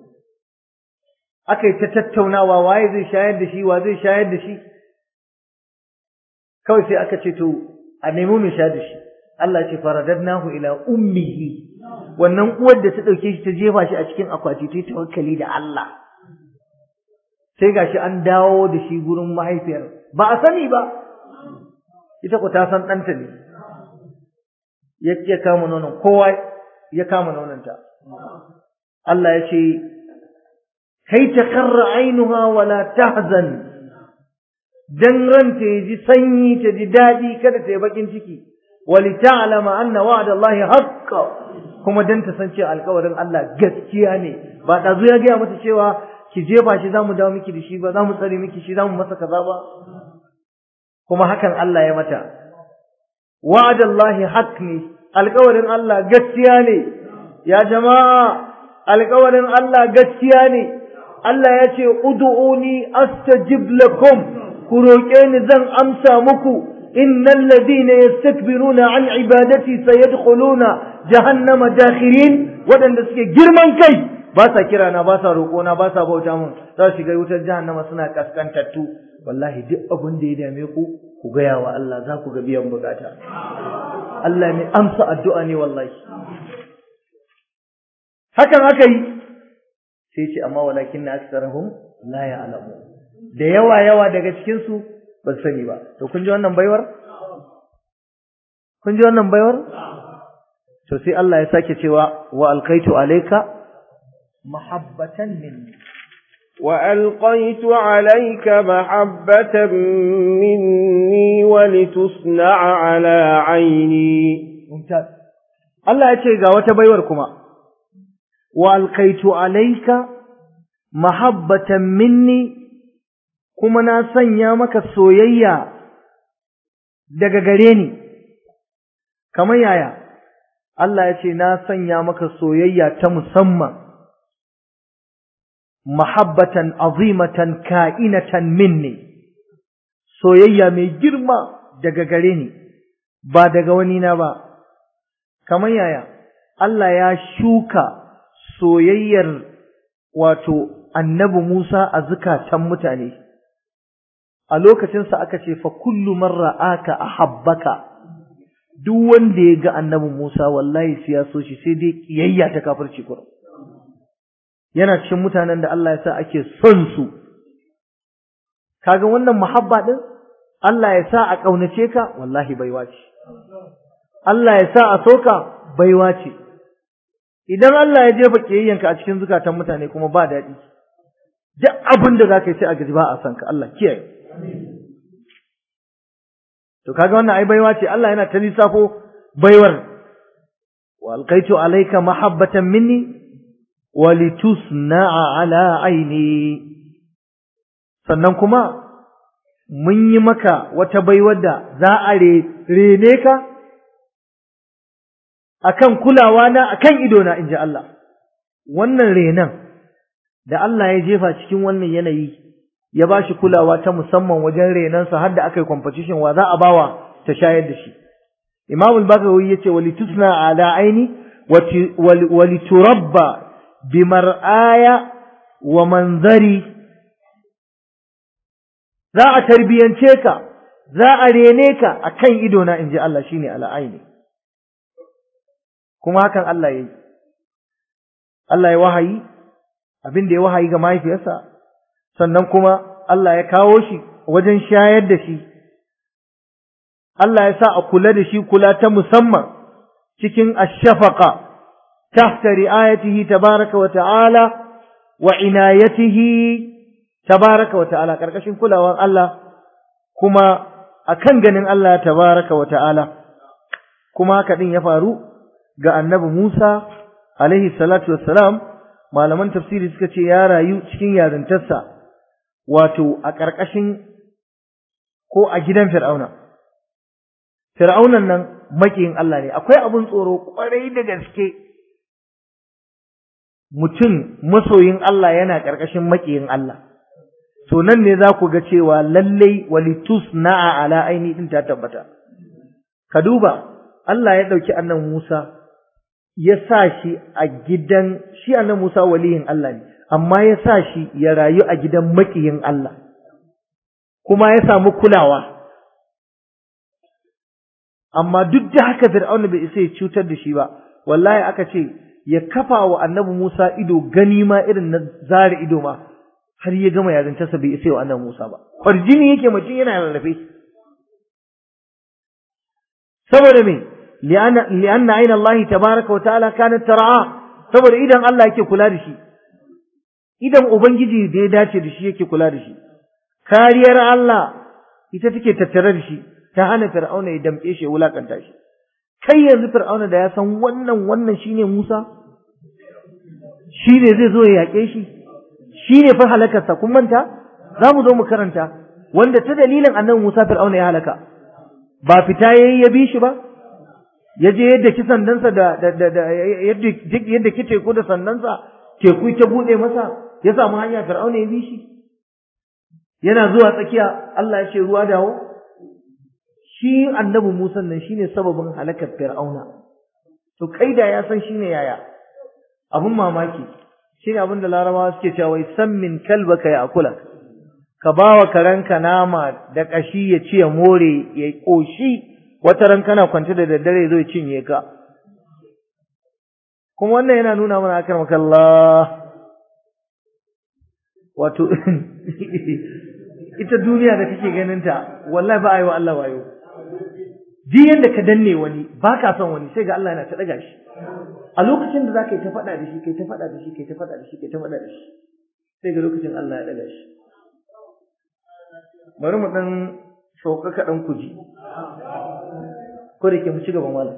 akai ta tattaunawa waye zai shayar da shi wa zai shayar da shi kawai sai aka ce to a nemo mai shayar da shi Allah ce faradadnahu ila ummihi wannan uwar da ta dauke shi ta jefa shi a cikin akwati ta tawakkali da Allah sai gashi an dawo da shi gurin mahaifiyar ba a sani ba ita ku ta san ɗanta ne ya kama nonon kowa ya kama nononta Allah ya ce kai ta karra ainuha wala tahzan dan ranta ya ji sanyi ta ji daɗi kada ta yi bakin ciki wali ta'lama anna wa'da Allah haqqa kuma dan ta san cewa alƙawarin Allah gaskiya ne ba ɗazu ya gaya mata cewa ki jefa shi zamu dawo miki da shi ba zamu tsare miki shi zamu masa kaza ba kuma hakan Allah ya mata wa'adallahi haq ne alƙawarin Allah gaskiya ne ya jama'a alƙawarin Allah gaskiya ne Allah ya ce ud'uni astajib lakum ku roƙe ni zan amsa muku innal ladina yastakbiruna an ibadati sayadkhuluna jahannama dakhirin wadanda suke girman kai ba sa kira na ba sa roƙo na ba sa bauta mun za su shiga wutar jahannama suna kaskantattu wallahi duk abin da ya dame ku ku gaya wa Allah za ku ga biyan bukata Allah ne amsa addu'a ne wallahi hakan aka yi sai ce amma walakin na aksarahum la ya'lamu da yawa yawa daga cikin su ba sani ba to kun ji wannan baiwar kun ji wannan baiwar to sai Allah ya sake cewa wa alqaitu alayka mahabbatan minni وألقيت عليك محبة مني ولتصنع على عيني ممتاز الله يتشي ga wata baiwar kuma wa alqaitu alayka mahabbatan minni kuma na sanya maka soyayya daga gare ni kamar yaya Allah ya ce na sanya maka soyayya ta musamman mahabbatan azimatan ka'inatan minni soyayya mai girma daga gare ni ba daga wani na ba kamar yaya Allah ya shuka soyayyar wato annabi Musa a zukatan mutane a lokacinsa aka ce fa kullu man ra'aka ahabbaka duk wanda ya ga annabi Musa wallahi sai ya so shi sai dai kiyayya ta kafirci kurum yana cikin mutanen da Allah ya sa ake son su kaga wannan muhabba din Allah ya sa a kaunace ka wallahi baiwa ce Allah ya sa a soka baiwa ce idan Allah ya jefa kiyayyanka a cikin zukatan mutane kuma ba daɗi duk abin da zaka yi sai a gaji ba a san ka Allah kiyaye to kaga wannan ai baiwa ce Allah yana ta lissafo baiwar wa alqaitu alayka mahabbatan minni wa litusna'a ala aini sannan kuma mun yi maka wata baiwar da za a rene ka akan kulawa na akan ido na inji Allah wannan renan da Allah ya jefa cikin wannan yanayi ya ba shi kulawa ta musamman wajen renansa har da aka yi competition wa za a bawa ta shayar da shi Imam al-Bagawi yace walitusna ala aini waliturabba bimar'aya wa manzari za a tarbiyance ka za a rene ka akan ido na inji Allah shine ala aini kuma hakan Allah yayi Allah ya wahayi abin da ya wahayi ga mahaifiyarsa sannan kuma Allah ya kawo shi wajen shayar da shi Allah ya sa a kula da shi kula ta musamman cikin ashafaqa tahta ri'ayatihi tabaraka wa ta'ala wa inayatihi tabaraka wa ta'ala karkashin kulawar Allah kuma akan ganin Allah tabaraka wa ta'ala kuma haka din ya faru ga annabi Musa alaihi salatu wassalam malaman tafsiri suka ce ya rayu cikin yarintarsa wato a ƙarƙashin ko a gidan Fir'auna Fir'aunan nan makiyin Allah ne akwai abun tsoro kwarai da gaske mutum masoyin Allah yana ƙarƙashin makiyin Allah to nan ne za ku ga cewa lallai walitus na'a ala aini din ta tabbata ka duba Allah ya ɗauki annan Musa ya sa shi a gidan shi annan Musa waliyin Allah ne amma ya sa shi ya rayu a gidan makiyin Allah kuma ya samu kulawa amma duk da haka Fir'auna bai isa ya cutar da shi ba wallahi aka ce ya kafa wa annabi Musa ido gani ma irin na zare ido ma har ya gama yarintarsa bai isa wa annabi Musa ba farjini yake mutum yana rarrafe saboda me li'anna li'anna ayna Allah tabaaraka wa ta'ala kanat tar'a saboda idan Allah yake kula da shi idan ubangiji da ya dace da shi yake kula da shi kariyar Allah ita take tattare da shi ta hana fir'auna ya damke shi ya wulakanta shi kai yanzu fir'auna da ya san wannan wannan shine Musa shine zai zo ya yake shi shine fa halakarsa kun manta za mu zo mu karanta wanda ta dalilin annabi Musa fir'auna ya halaka ba fita yayi ya bi shi ba ya je yadda ki sandansa da da yadda yadda ki teku da sandansa teku ta bude masa ya samu hanya fir'auna ya bi shi yana zuwa tsakiya Allah ya ce ruwa dawo shi annabi Musa nan shine sababin halakar fir'auna to kai da ya san shine yaya abun mamaki shine abin da larabawa suke cewa wai san min kalbaka ya akula ka bawa karanka nama da kashi ya ci ya more ya koshi wata ran kana kwance da daddare zai cinye ka kuma wannan yana nuna mana akar makallah wato ita duniya da kake ganin ta wallahi ba a yi wa Allah wayo duk yanda ka danne wani ba ka son wani sai ga Allah yana ta daga shi a lokacin da za ka yi ta faɗa da shi kai ta faɗa da shi kai ta faɗa da shi kai ta faɗa da shi sai ga lokacin Allah ya daga shi bari mu dan sauka kaɗan ku ji ko da ke mu ci gaba malam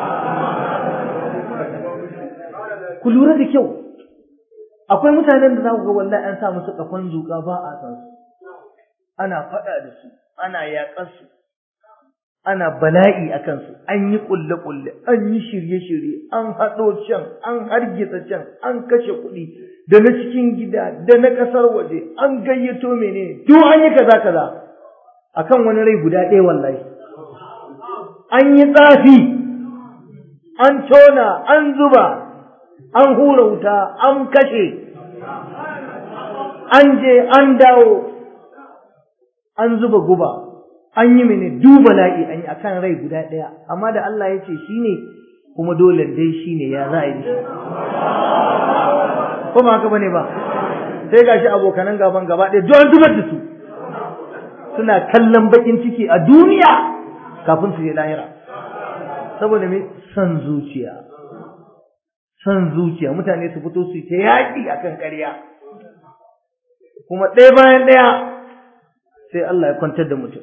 ku lura da kyau akwai mutanen da za ku ga wallahi an sa musu kafan zuƙa ba a san su ana faɗa da su ana yaƙar su ana bala'i a kansu an yi ƙulle-ƙulle an yi shirye-shirye an haɗo can an hargitsa can an kashe kuɗi da na cikin gida da na ƙasar waje an gayyato menene duk an yi kaza kaza akan wani rai guda ɗaya wallahi an yi tsafi an tona an zuba an hura wuta an kashe an je an dawo an zuba guba an yi mene duba la'i an yi akan rai guda ɗaya amma da Allah ya ce shi ne kuma dole dai shi ne ya za a yi shi ko ba haka bane ba sai gashi abokanan gaban gaba ɗaya don zubar da su suna kallon bakin ciki a duniya kafin su je lahira saboda me son zuciya son zuciya mutane su fito su ta yaƙi akan ƙarya kuma ɗaya bayan ɗaya sai Allah ya kwantar da mutum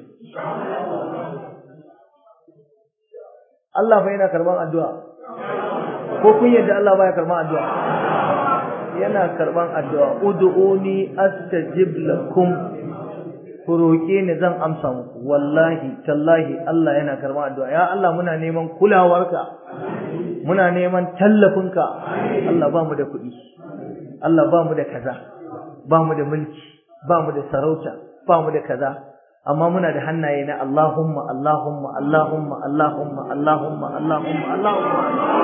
Allah fa yana karban addu'a ko kun yadda Allah baya karban addu'a yana karban addu'a ud'uni astajib lakum ku roƙe ni zan amsa muku wallahi tallahi Allah yana karban addu'a ya Allah muna neman kulawarka muna neman tallafinka Allah ba mu da kuɗi Allah ba mu da kaza ba mu da mulki ba mu da sarauta ba mu da kaza amma muna da hannaye na Allahumma Allahumma Allahumma Allahumma Allahumma Allahumma Allahumma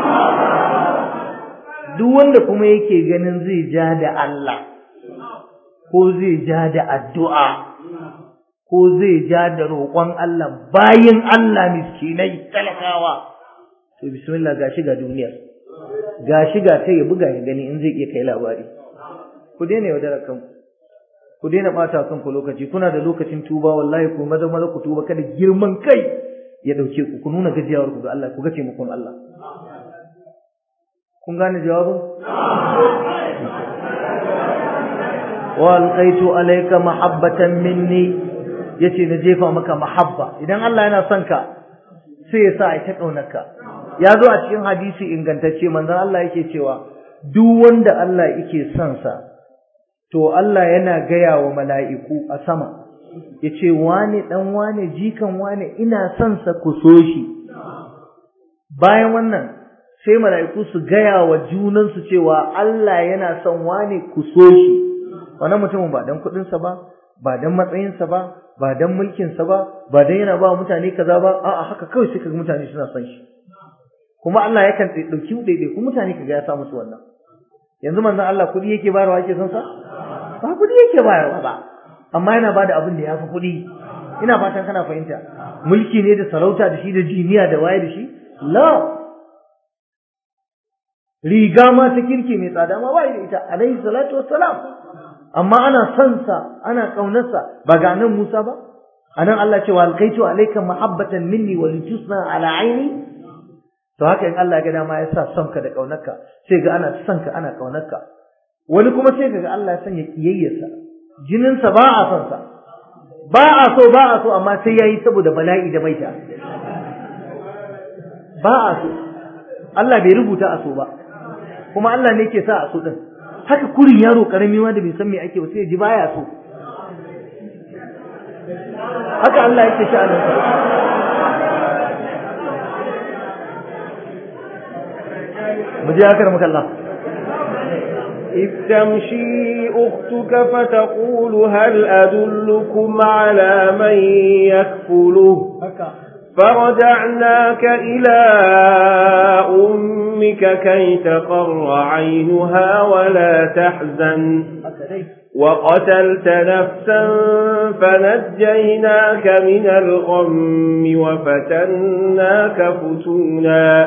duk wanda kuma yake ganin zai ja da Allah ko zai ja da addu'a ko zai ja da roƙon Allah bayin Allah miskinai talakawa to bismillah gashi ga duniyar gashi ga ta ya buga ya gani in zai iya kai labari ku daina yaudarar kanku ku daina ɓata kanku lokaci kuna da lokacin tuba wallahi ku maza maza ku tuba kada girman kai ya dauke ku ku nuna gajiyawar ku ga Allah ku ga taimakon Allah kun gane jawabin wa alqaitu alayka mahabbatan minni yace na jefa maka mahabba idan Allah yana son ka sai ya sa ai ta kaunarka ya zo a cikin hadisi ingantacce manzon Allah yake cewa duk wanda Allah yake son sa to Allah yana gaya wa mala'iku a sama yace wane dan wane jikan wane ina son sa ku so shi bayan wannan sai mala'iku su gaya wa junansu cewa Allah yana son wane ku so shi wannan mutumin ba dan kuɗinsa ba ba dan matsayinsa ba ba dan mulkinsa ba ba dan yana ba mutane kaza ba a'a haka kawai sai kaga mutane suna son shi kuma Allah yakan dauki daidai kuma mutane kaga ya sa musu wannan yanzu manzon Allah kuɗi yake bayarwa yake son sa ba kuɗi yake bayarwa ba amma yana bada abin da yafi kuɗi ina fatan kana fahimta mulki ne da sarauta da shi da jiniya da waye da shi la riga ma ta kirki mai tsada ma ba da ita alaihi salatu wassalam amma ana son sa ana kaunarsa ba ga nan Musa ba anan Allah ce wa alqaitu alayka mahabbatan minni wa litusna ala aini to haka in Allah ya ga dama ya sa son ka da kaunarka sai ga ana son ka ana kaunarka wani kuma sai ga Allah ya sanya kiyayyarsa jinin sa ba a son sa ba a so ba a so amma sai yayi saboda bala'i da maita ba a so Allah bai rubuta a so ba kuma Allah ne ke sa a so din haka kurin yaro karami ma da bai san me ake ba sai ya ji baya so haka Allah yake sha'anin sa mu je akar maka Allah إذ تمشي أختك فتقول هل أدلكم على من يكفله فرجعناك إلى أمك كي تقر عينها ولا تحزن وقتلت نفسا فنجيناك من الغم وفتناك فتونا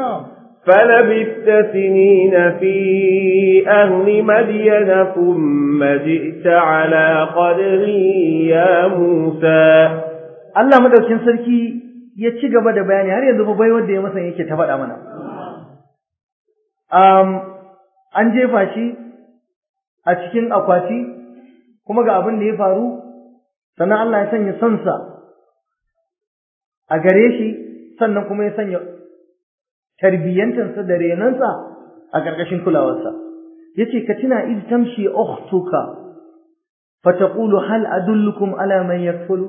فلبثت سنين في أهل مدين ثم جئت على قدري يا موسى Allah madaukin sarki ya ci gaba da bayani har yanzu fa bai wanda ya masa yake ta faɗa mana um an jefa shi a cikin akwati kuma ga abin da ya faru sannan Allah ya sanya sansa a gare shi sannan kuma ya sanya tarbiyyantarsa da renansa a ƙarƙashin kulawarsa yace ka tuna iz tamshi ukhtuka fataqulu hal adullukum ala man yakfulu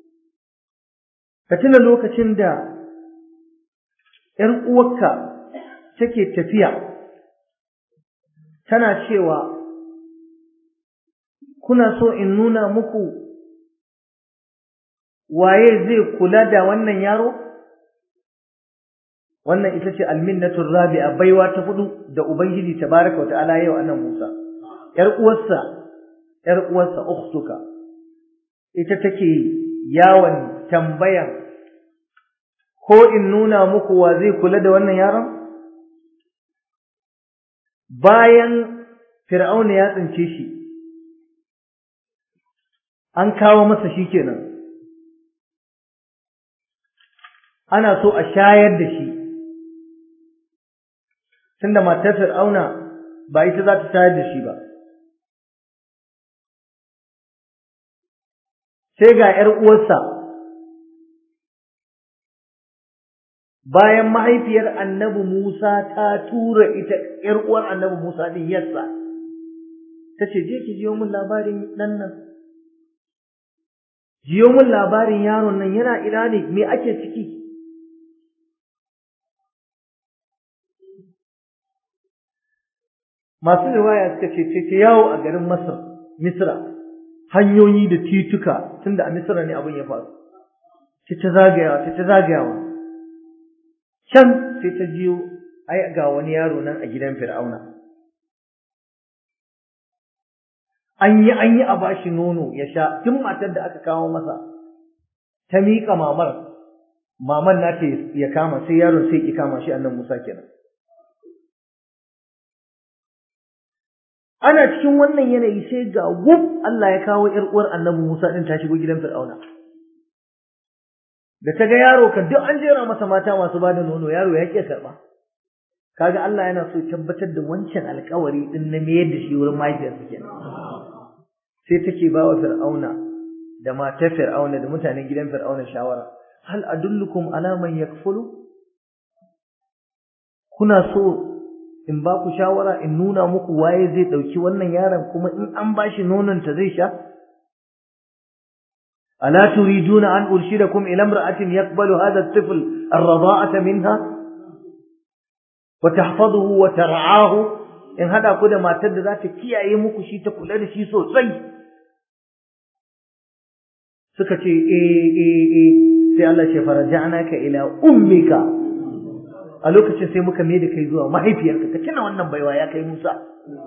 ka tuna lokacin da ‘yar uwarka take tafiya tana cewa kuna so in nuna muku waye zai kula da wannan yaro wannan ita ce alminnatul rabi'a baiwa ta hudu da ubangiji tabaraka wata'ala yau annan Musa ‘yar uwarsa ‘yar uwarsa ukhtuka ita take yawon tambayan ko in nuna muku wa zai kula da wannan yaron bayan fir'auna ya tsince shi an kawo masa shi kenan ana so a shayar da shi tunda matar fir'auna ba ita za ta shayar da shi ba sai ga ‘yar uwarsa bayan mahaifiyar annabi Musa ta tura ita ‘yar uwar annabi Musa din yassa ta ce je ki jiyo min labarin ɗan nan jiyo min labarin yaron nan yana ina ne me ake ciki masu riwaya suka ce ce yawo a garin Masar Misra hanyoyi da tituka tunda a Misra ne abin ya faru ce ta zagayawa ce ta zagayawa can sai ta jiyo ai ga wani yaro nan a gidan Fir'auna an yi an yi a bashi nono ya sha tun matar da aka kawo masa ta miƙa mamar maman na ya kama sai yaron sai ki kama shi annan Musa kenan ana cikin wannan yanayi sai ga gub Allah ya kawo ƴar uwar annabi Musa din ta shigo gidan Fir'auna da ta ga yaro kan duk an jera masa mata masu bada nono yaro ya ƙi karɓa kaga Allah yana so tabbatar da wancan alƙawari din na mayar da shi wurin mahaifiyarsa kenan sai take ba wa fir'auna da matar fir'auna da mutanen gidan fir'auna shawara hal adullukum ala man yakfulu kuna so in ba ku shawara in nuna muku waye zai dauki wannan yaron kuma in an bashi nonon ta zai sha ألا تريدون أن أرشدكم إلى امرأة يقبل هذا الطفل الرضاعة منها وتحفظه وترعاه إن هذا كده ما تد ذات كي أيمك شيء تقول هذا شيء سوسي سكتي إيه إيه إيه sai Allah ce faraja'naka ila ummika a lokacin sai muka mai da kai zuwa mahaifiyarka ka tuna wannan baiwa ya kai Musa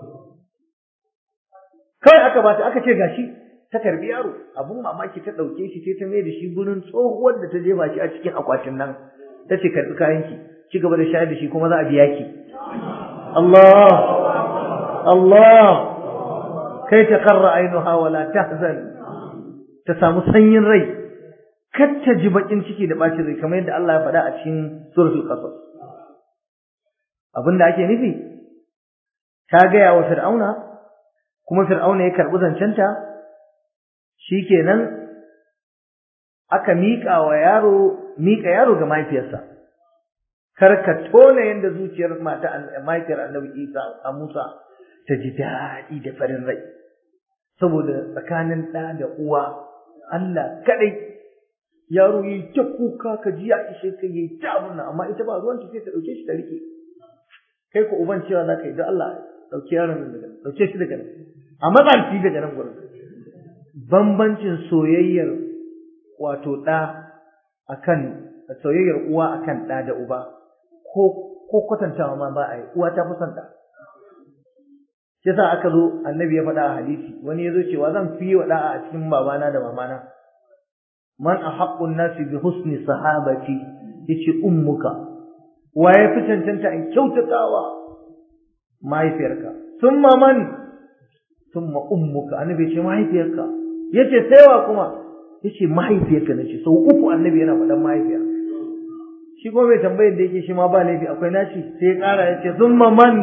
kai aka bata aka ce gashi ta karbi yaro abun mamaki ta dauke shi sai ta mai da shi gurin tsohuwar da ta jefa shi a cikin akwatin nan ta ce karbi kayan ki ci gaba da shayar da shi kuma za a biya ki Allah Allah kai ta qarra ainuha wala tahzan ta samu sanyin rai kar ta ji bakin ciki da bacin rai kamar yadda Allah ya faɗa a cikin suratul qasas abinda ake nufi ta gaya wa fir'auna kuma fir'auna ya karbi zancenta shikenan aka miƙa wa yaro miƙa yaro ga mahaifiyarsa kar ka tona yanda zuciyar mata mahaifiyar Annabi Isa a Musa ta ji daɗi da farin rai saboda tsakanin ɗa da uwa Allah kadai yaro yi ta kuka ka ji ya ishe ka yi ta murna amma ita ba ruwanta sai ta ɗauke shi ta rike kai ko uban cewa za ka yi don Allah ɗauki yaron nan daga ɗauke shi daga nan a matsanci daga nan gurin bambancin soyayyar wato ɗa akan soyayyar uwa akan ɗa da uba ko ko kwatantawa ma ba a yi uwa ta fi son ɗa shi yasa aka zo annabi ya faɗa a hadisi wani ya zo cewa zan fi wa ɗa'a a cikin babana da mamana man ahaqqun nasi bi husni sahabati yace ummuka wa ya fi cancanta in kyautatawa mahaifiyarka summa man summa ummuka annabi ce mahaifiyarka yace saiwa kuma yace mahaifiyarka nace sau uku annabi yana faɗan mahaifiya shi kuma mai tambayar da yake shi ma ba laifi akwai naci sai ya ƙara yace summa man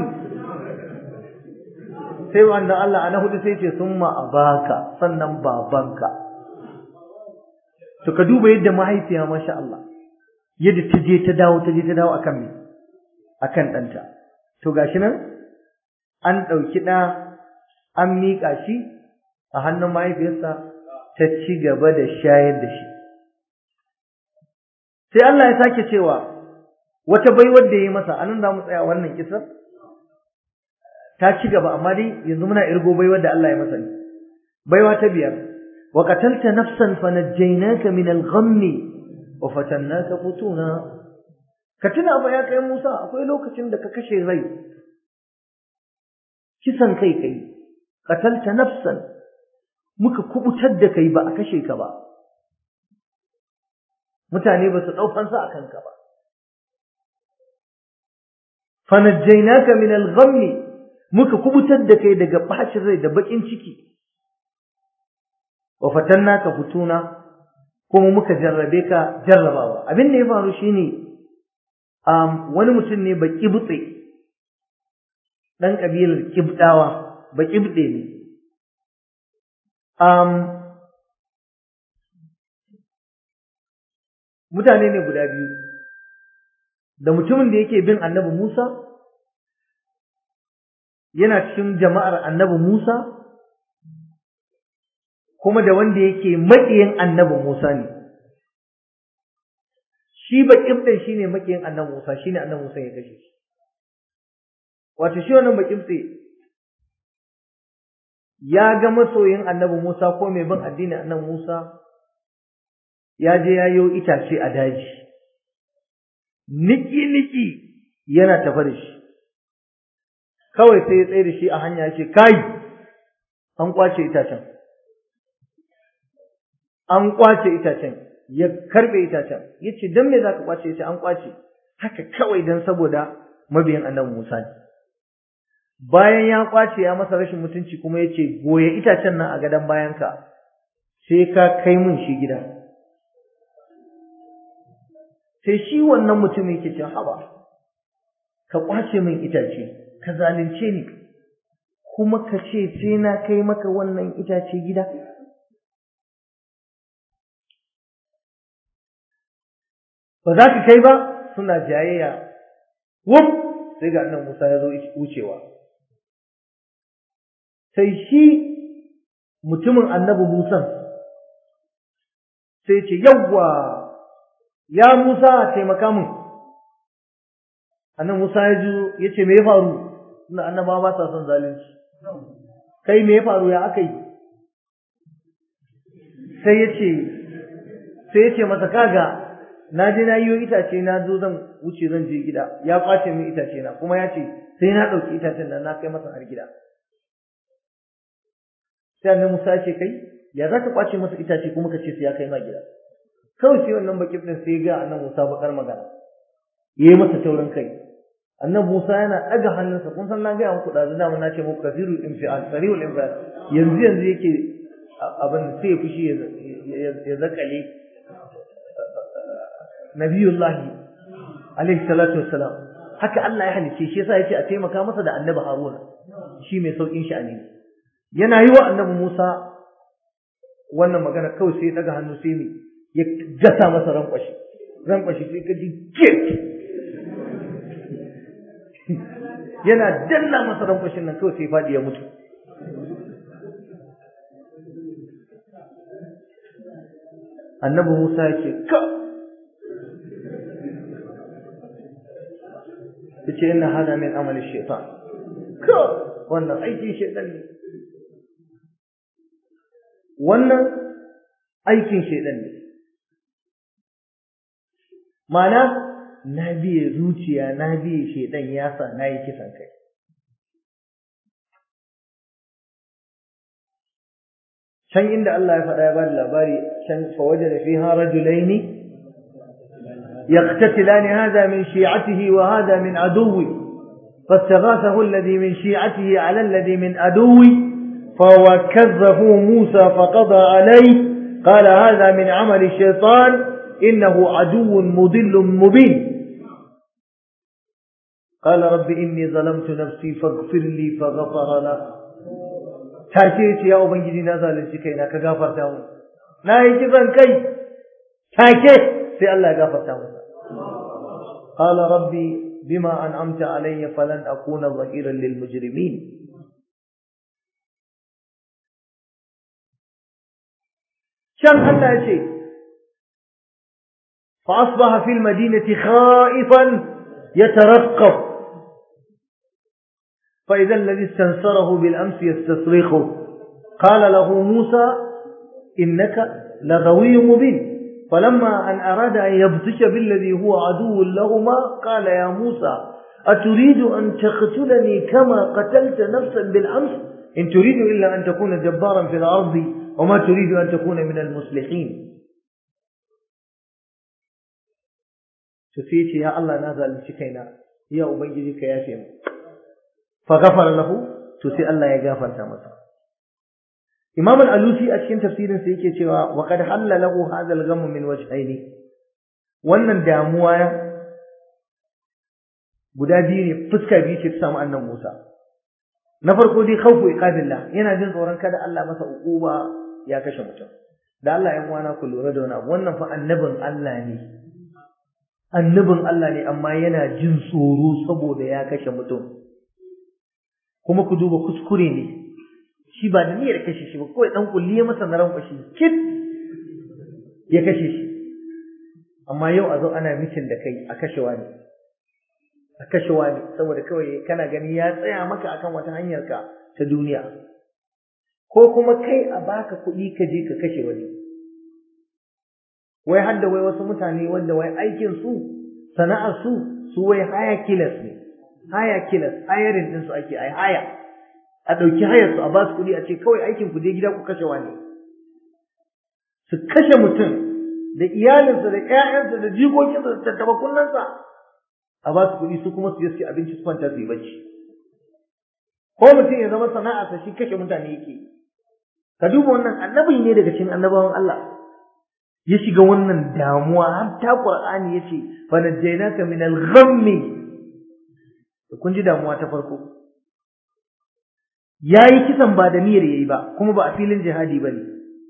sai wanda Allah ana hudu sai ce summa abaka sannan babanka to ka duba yadda mahaifiya masha Allah yadda ta je ta dawo ta je ta dawo akan me akan ɗanta to gashi nan an ɗauki ɗa an miƙa shi a hannun mahaifiyarsa ta ci gaba da shayar da shi sai Allah ya sake cewa wata baiwar da ya yi masa anan za mu tsaya wannan kisar ta ci gaba amma dai yanzu muna irgo baiwar da Allah ya masa ne baiwa ta biyar wa qatalta nafsan fanajjaynaka min al-ghammi wa fatannaka futuna ka tuna ba ya kai Musa akwai lokacin da ka kashe rai kisan kai kai qatalta nafsan muka kubutar da kai ba a kashe ka ba mutane ba su daukan sa akan ka ba fanajjaynaka min al-ghammi muka kubutar da kai daga bacin rai da bakin ciki wa fatannaka futuna kuma muka jarrabe ka jarrabawa abin da ya faru shine um, wani mutum ne baki butse dan kabilar kibdawa baki butse ne um, mutane ne guda biyu da mutumin da yake bin annabi Musa yana cikin jama'ar annabi Musa kuma da wanda yake maƙiyin annabi Musa ne shi baƙin ɗin shine maƙiyin annabi Musa shine annabi Musa ya kashe shi wato shi wannan baƙin ɗin ya ga masoyin annabi Musa ko mai bin addinin annabi Musa ya je ya yi itace a daji niki niki yana tafa da shi kawai sai ya tsaye da shi a hanya ya ce kai an kwace itacen an kwace itacen ya karbe itacen ya ce don me za ka kwace ya ce an kwace haka kawai don saboda mabiyan annabi Musa ne bayan ya kwace ya masa rashin mutunci kuma ya ce goye itacen nan a gadon bayanka sai ka kai mun shi gida sai shi wannan mutum yake cin haba ka kwace min itace ka zalunce ni kuma ka ce sai na kai maka wannan itace gida ba za ka kai ba suna jayayya wuf sai ga annan Musa ya zo wucewa sai shi mutumin annabi Musa sai ce yawwa ya Musa taimaka min annan Musa ya ji ya ce me ya faru suna annaba ba sa son zalunci kai me ya faru ya aka yi sai ya ce sai ya ce masa kaga na je na yiwo itace na zo zan wuce zan je gida ya kwace min itace na kuma ya ce sai na ɗauki itacen nan na kai masa har gida sai annabi Musa ya ce kai ya za ka kwace masa itace kuma ka ce sai ya kai ma gida kawai sai wannan bakin din sai ga annabi Musa bakar magana yayi masa taurin kai annabi Musa yana ɗaga hannunsa kun san na ga muku da zuna na ce muku kasirul infial sariul infial yanzu yanzu yake abin sai ya fushi ya zakale nabiyullahi alaihi salatu wassalam haka Allah ya halice shi yasa yace a taimaka masa da annabi Haruna shi mai saukin shi ne yana yi wa annabi Musa wannan magana kawai sai ya daga hannu sai ne ya gasa masa rankwashi rankwashi sai ka ji get yana danna masa rankwashin nan kawai sai fadi ya mutu annabi Musa ya ce ka yace inna hada min amali shaitan ka wannan aikin shaitan ne wannan aikin shaitan ne mana na biye zuciya na biye shaitan ya sa na yi kisan kai can inda Allah ya faɗa ya bada labari can fa wajada fiha rajulaini يقتتلان هذا من شيعته وهذا من عدوه فاستغاثه الذي من شيعته على الذي من عدوه فوكذه موسى فقضى عليه قال هذا من عمل الشيطان إنه عدو مضل مبين قال رب إني ظلمت نفسي فاغفر لي فغفر له take ya ubangiji na zalunci kaina ka gafarta mu na yi kisan kai take sai Allah ya gafarta masa قال ربي بما أنعمت علي فلن أكون ظهيرا للمجرمين شان الله شيء فأصبح في المدينة خائفا يترقب فإذا الذي استنصره بالأمس يستصرخه قال له موسى إنك لغوي مبين فلما أن أراد أن يبطش بالذي هو عدو لهما قال يا موسى أتريد أن تقتلني كما قتلت نفسا بالأمس إن تريد إلا أن تكون جبارا في الأرض وما تريد أن تكون من المصلحين تسيتي يا الله نازل شكينا يا أبنجدك يا فيم فغفر له تسي الله يغفر تمسا Imam al-Alusi a cikin tafsirin sa yake cewa wa qad halla lahu hadha al-ghamm min wajhaini wannan damuwa guda biyu ne fuska biyu ce ta samu annan Musa na farko dai khawfu iqabillah yana jin tsoron kada Allah masa uquba ya kashe mutum da Allah ya uwana ku lura da wani abu wannan fa annabin Allah ne annabin Allah ne amma yana jin tsoro saboda ya kashe mutum kuma ku duba kuskure ne shi ba da niyyar kashe shi ba kawai dan kulli ya masa naran kwashi kit ya kashe shi amma yau a zo ana mitin da kai a kashe wani a kashe wani saboda kawai kana gani ya tsaya maka akan wata hanyar ka ta duniya ko kuma kai a baka kuɗi ka je ka kashe wani wai hadda wai wasu mutane wanda wai aikin su sana'ar su su wai haya killers ne haya killers hiring din su ake ai haya a ɗauki hayar su a ba su kuɗi a ce kawai aikin ku je gida ku kashe wani su kashe mutum da iyalinsa da ƴaƴansa da jikokinsa da tattaba kunnansa a ba su kuɗi su kuma su je su abinci su kwanta su yi bacci ko mutum ya zama sana'arsa shi kashe mutane yake ka duba wannan annabi ne daga cikin annabawan Allah ya shiga wannan damuwa har ta Qur'ani yace fa najjaynaka min al-ghammi kun ji damuwa ta farko yayi kisan ba da niyyar yayi ba kuma ba a filin jihadi bane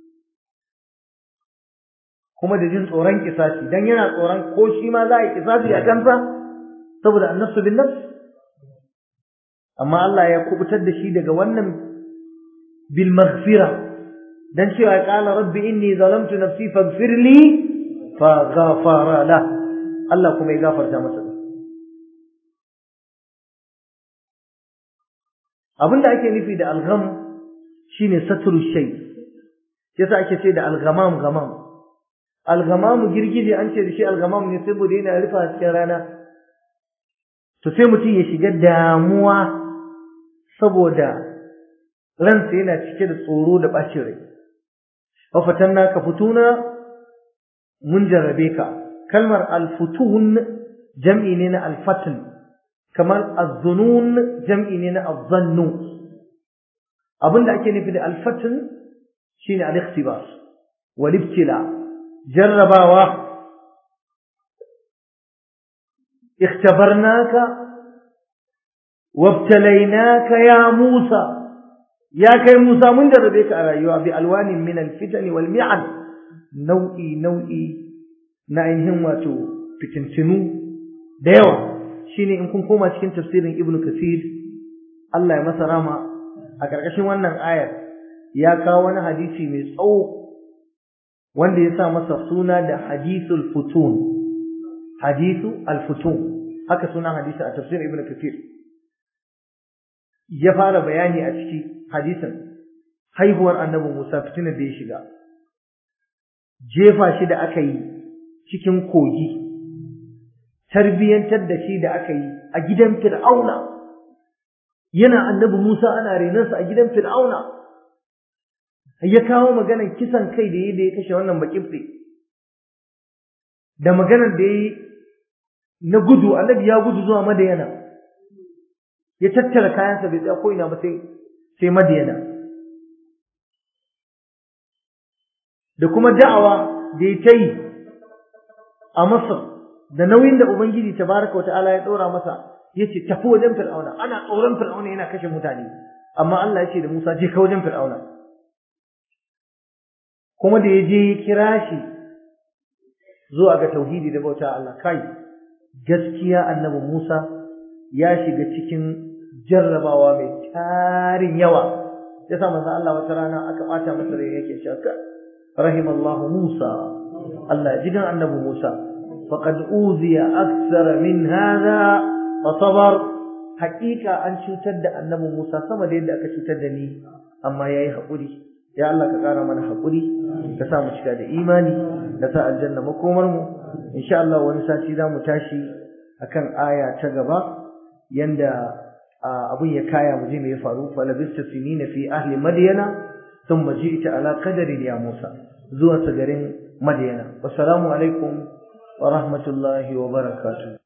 kuma da jin tsoron kisasi dan yana tsoron ko shi ma za a yi kisasi a kansa saboda annafsu bin nafs amma Allah ya kubutar da shi daga wannan bil maghfira dan cewa qala rabbi inni zalamtu nafsi faghfir li fa ghafara la Allah kuma ya gafarta masa abinda ake nufi da algham shine satru shay yasa ake ce da alghamam ghamam alghamamu girgije an ce da shi alghamam ne saboda yana rufa cikin rana to sai mutum ya shiga damuwa saboda ransa yana cike da tsoro da bacin rai wafatanna ka futuna mun jarrabe ka kalmar alfutun jam'i ne na alfatun kamar azzunun jam'i ne na azzannu abinda ake nufi da alfatun shine al-ikhtibar wal ibtila jarrabawa ikhtabarnaka wabtalaynaka ya Musa ya kai Musa mun jarrabe ka a rayuwa bi alwanin min al-fitan wal mi'an nau'i nau'i na ainihin wato fitintinu da yawa shine in kun koma cikin tafsirin Ibn Kathir Allah ya masa rama a ƙarƙashin wannan ayar ya kawo wani hadisi mai tsawo wanda ya sa masa suna da hadisul futun hadisu al-futun haka sunan hadisi a tafsirin Ibn Kathir ya fara bayani a ciki hadisin haihuwar annabi Musa fitinar da ya shiga jefa shi da aka yi cikin kogi tarbiyantar da shi da aka yi a gidan Fir'auna yana annabi Musa ana renansa a gidan Fir'auna ya kawo maganar kisan kai da yi da ya kashe wannan bakifte da maganar da yi na gudu annabi ya gudu zuwa Madayana ya tattara kayansa bai tsaya ko ina ba sai sai Madayana da kuma da'awa da ya ta yi a Masar da nauyin da Ubangiji tabaraka wa ta'ala ya ɗora masa yace tafi wajen Fir'auna ana tsoron Fir'auna yana kashe mutane amma Allah yace da Musa je ka wajen Fir'auna kuma da ya je ya kira shi zuwa ga tauhidi da bauta Allah kai gaskiya annabi Musa ya shiga cikin jarrabawa mai tarin yawa yasa manzo Allah wata rana aka bata masa rai yake cewa rahimallahu Musa Allah jigan annabi Musa faqad uziya akthar min hadha fa sabar haqiqa an cutar da annabi Musa sama da yadda aka cutar da ni amma yayi hakuri ya Allah ka kara mana hakuri ka sa mu cika da imani ka sa aljanna makomar mu insha Allah wani sati za mu tashi akan aya ta gaba yanda abun ya kaya mu je me ya faru fa labista sinina fi ahli madyana thumma ji'ta ala qadarin ya Musa zuwa garin Madyana wassalamu alaikum wa rahmatullahi wa barakatuh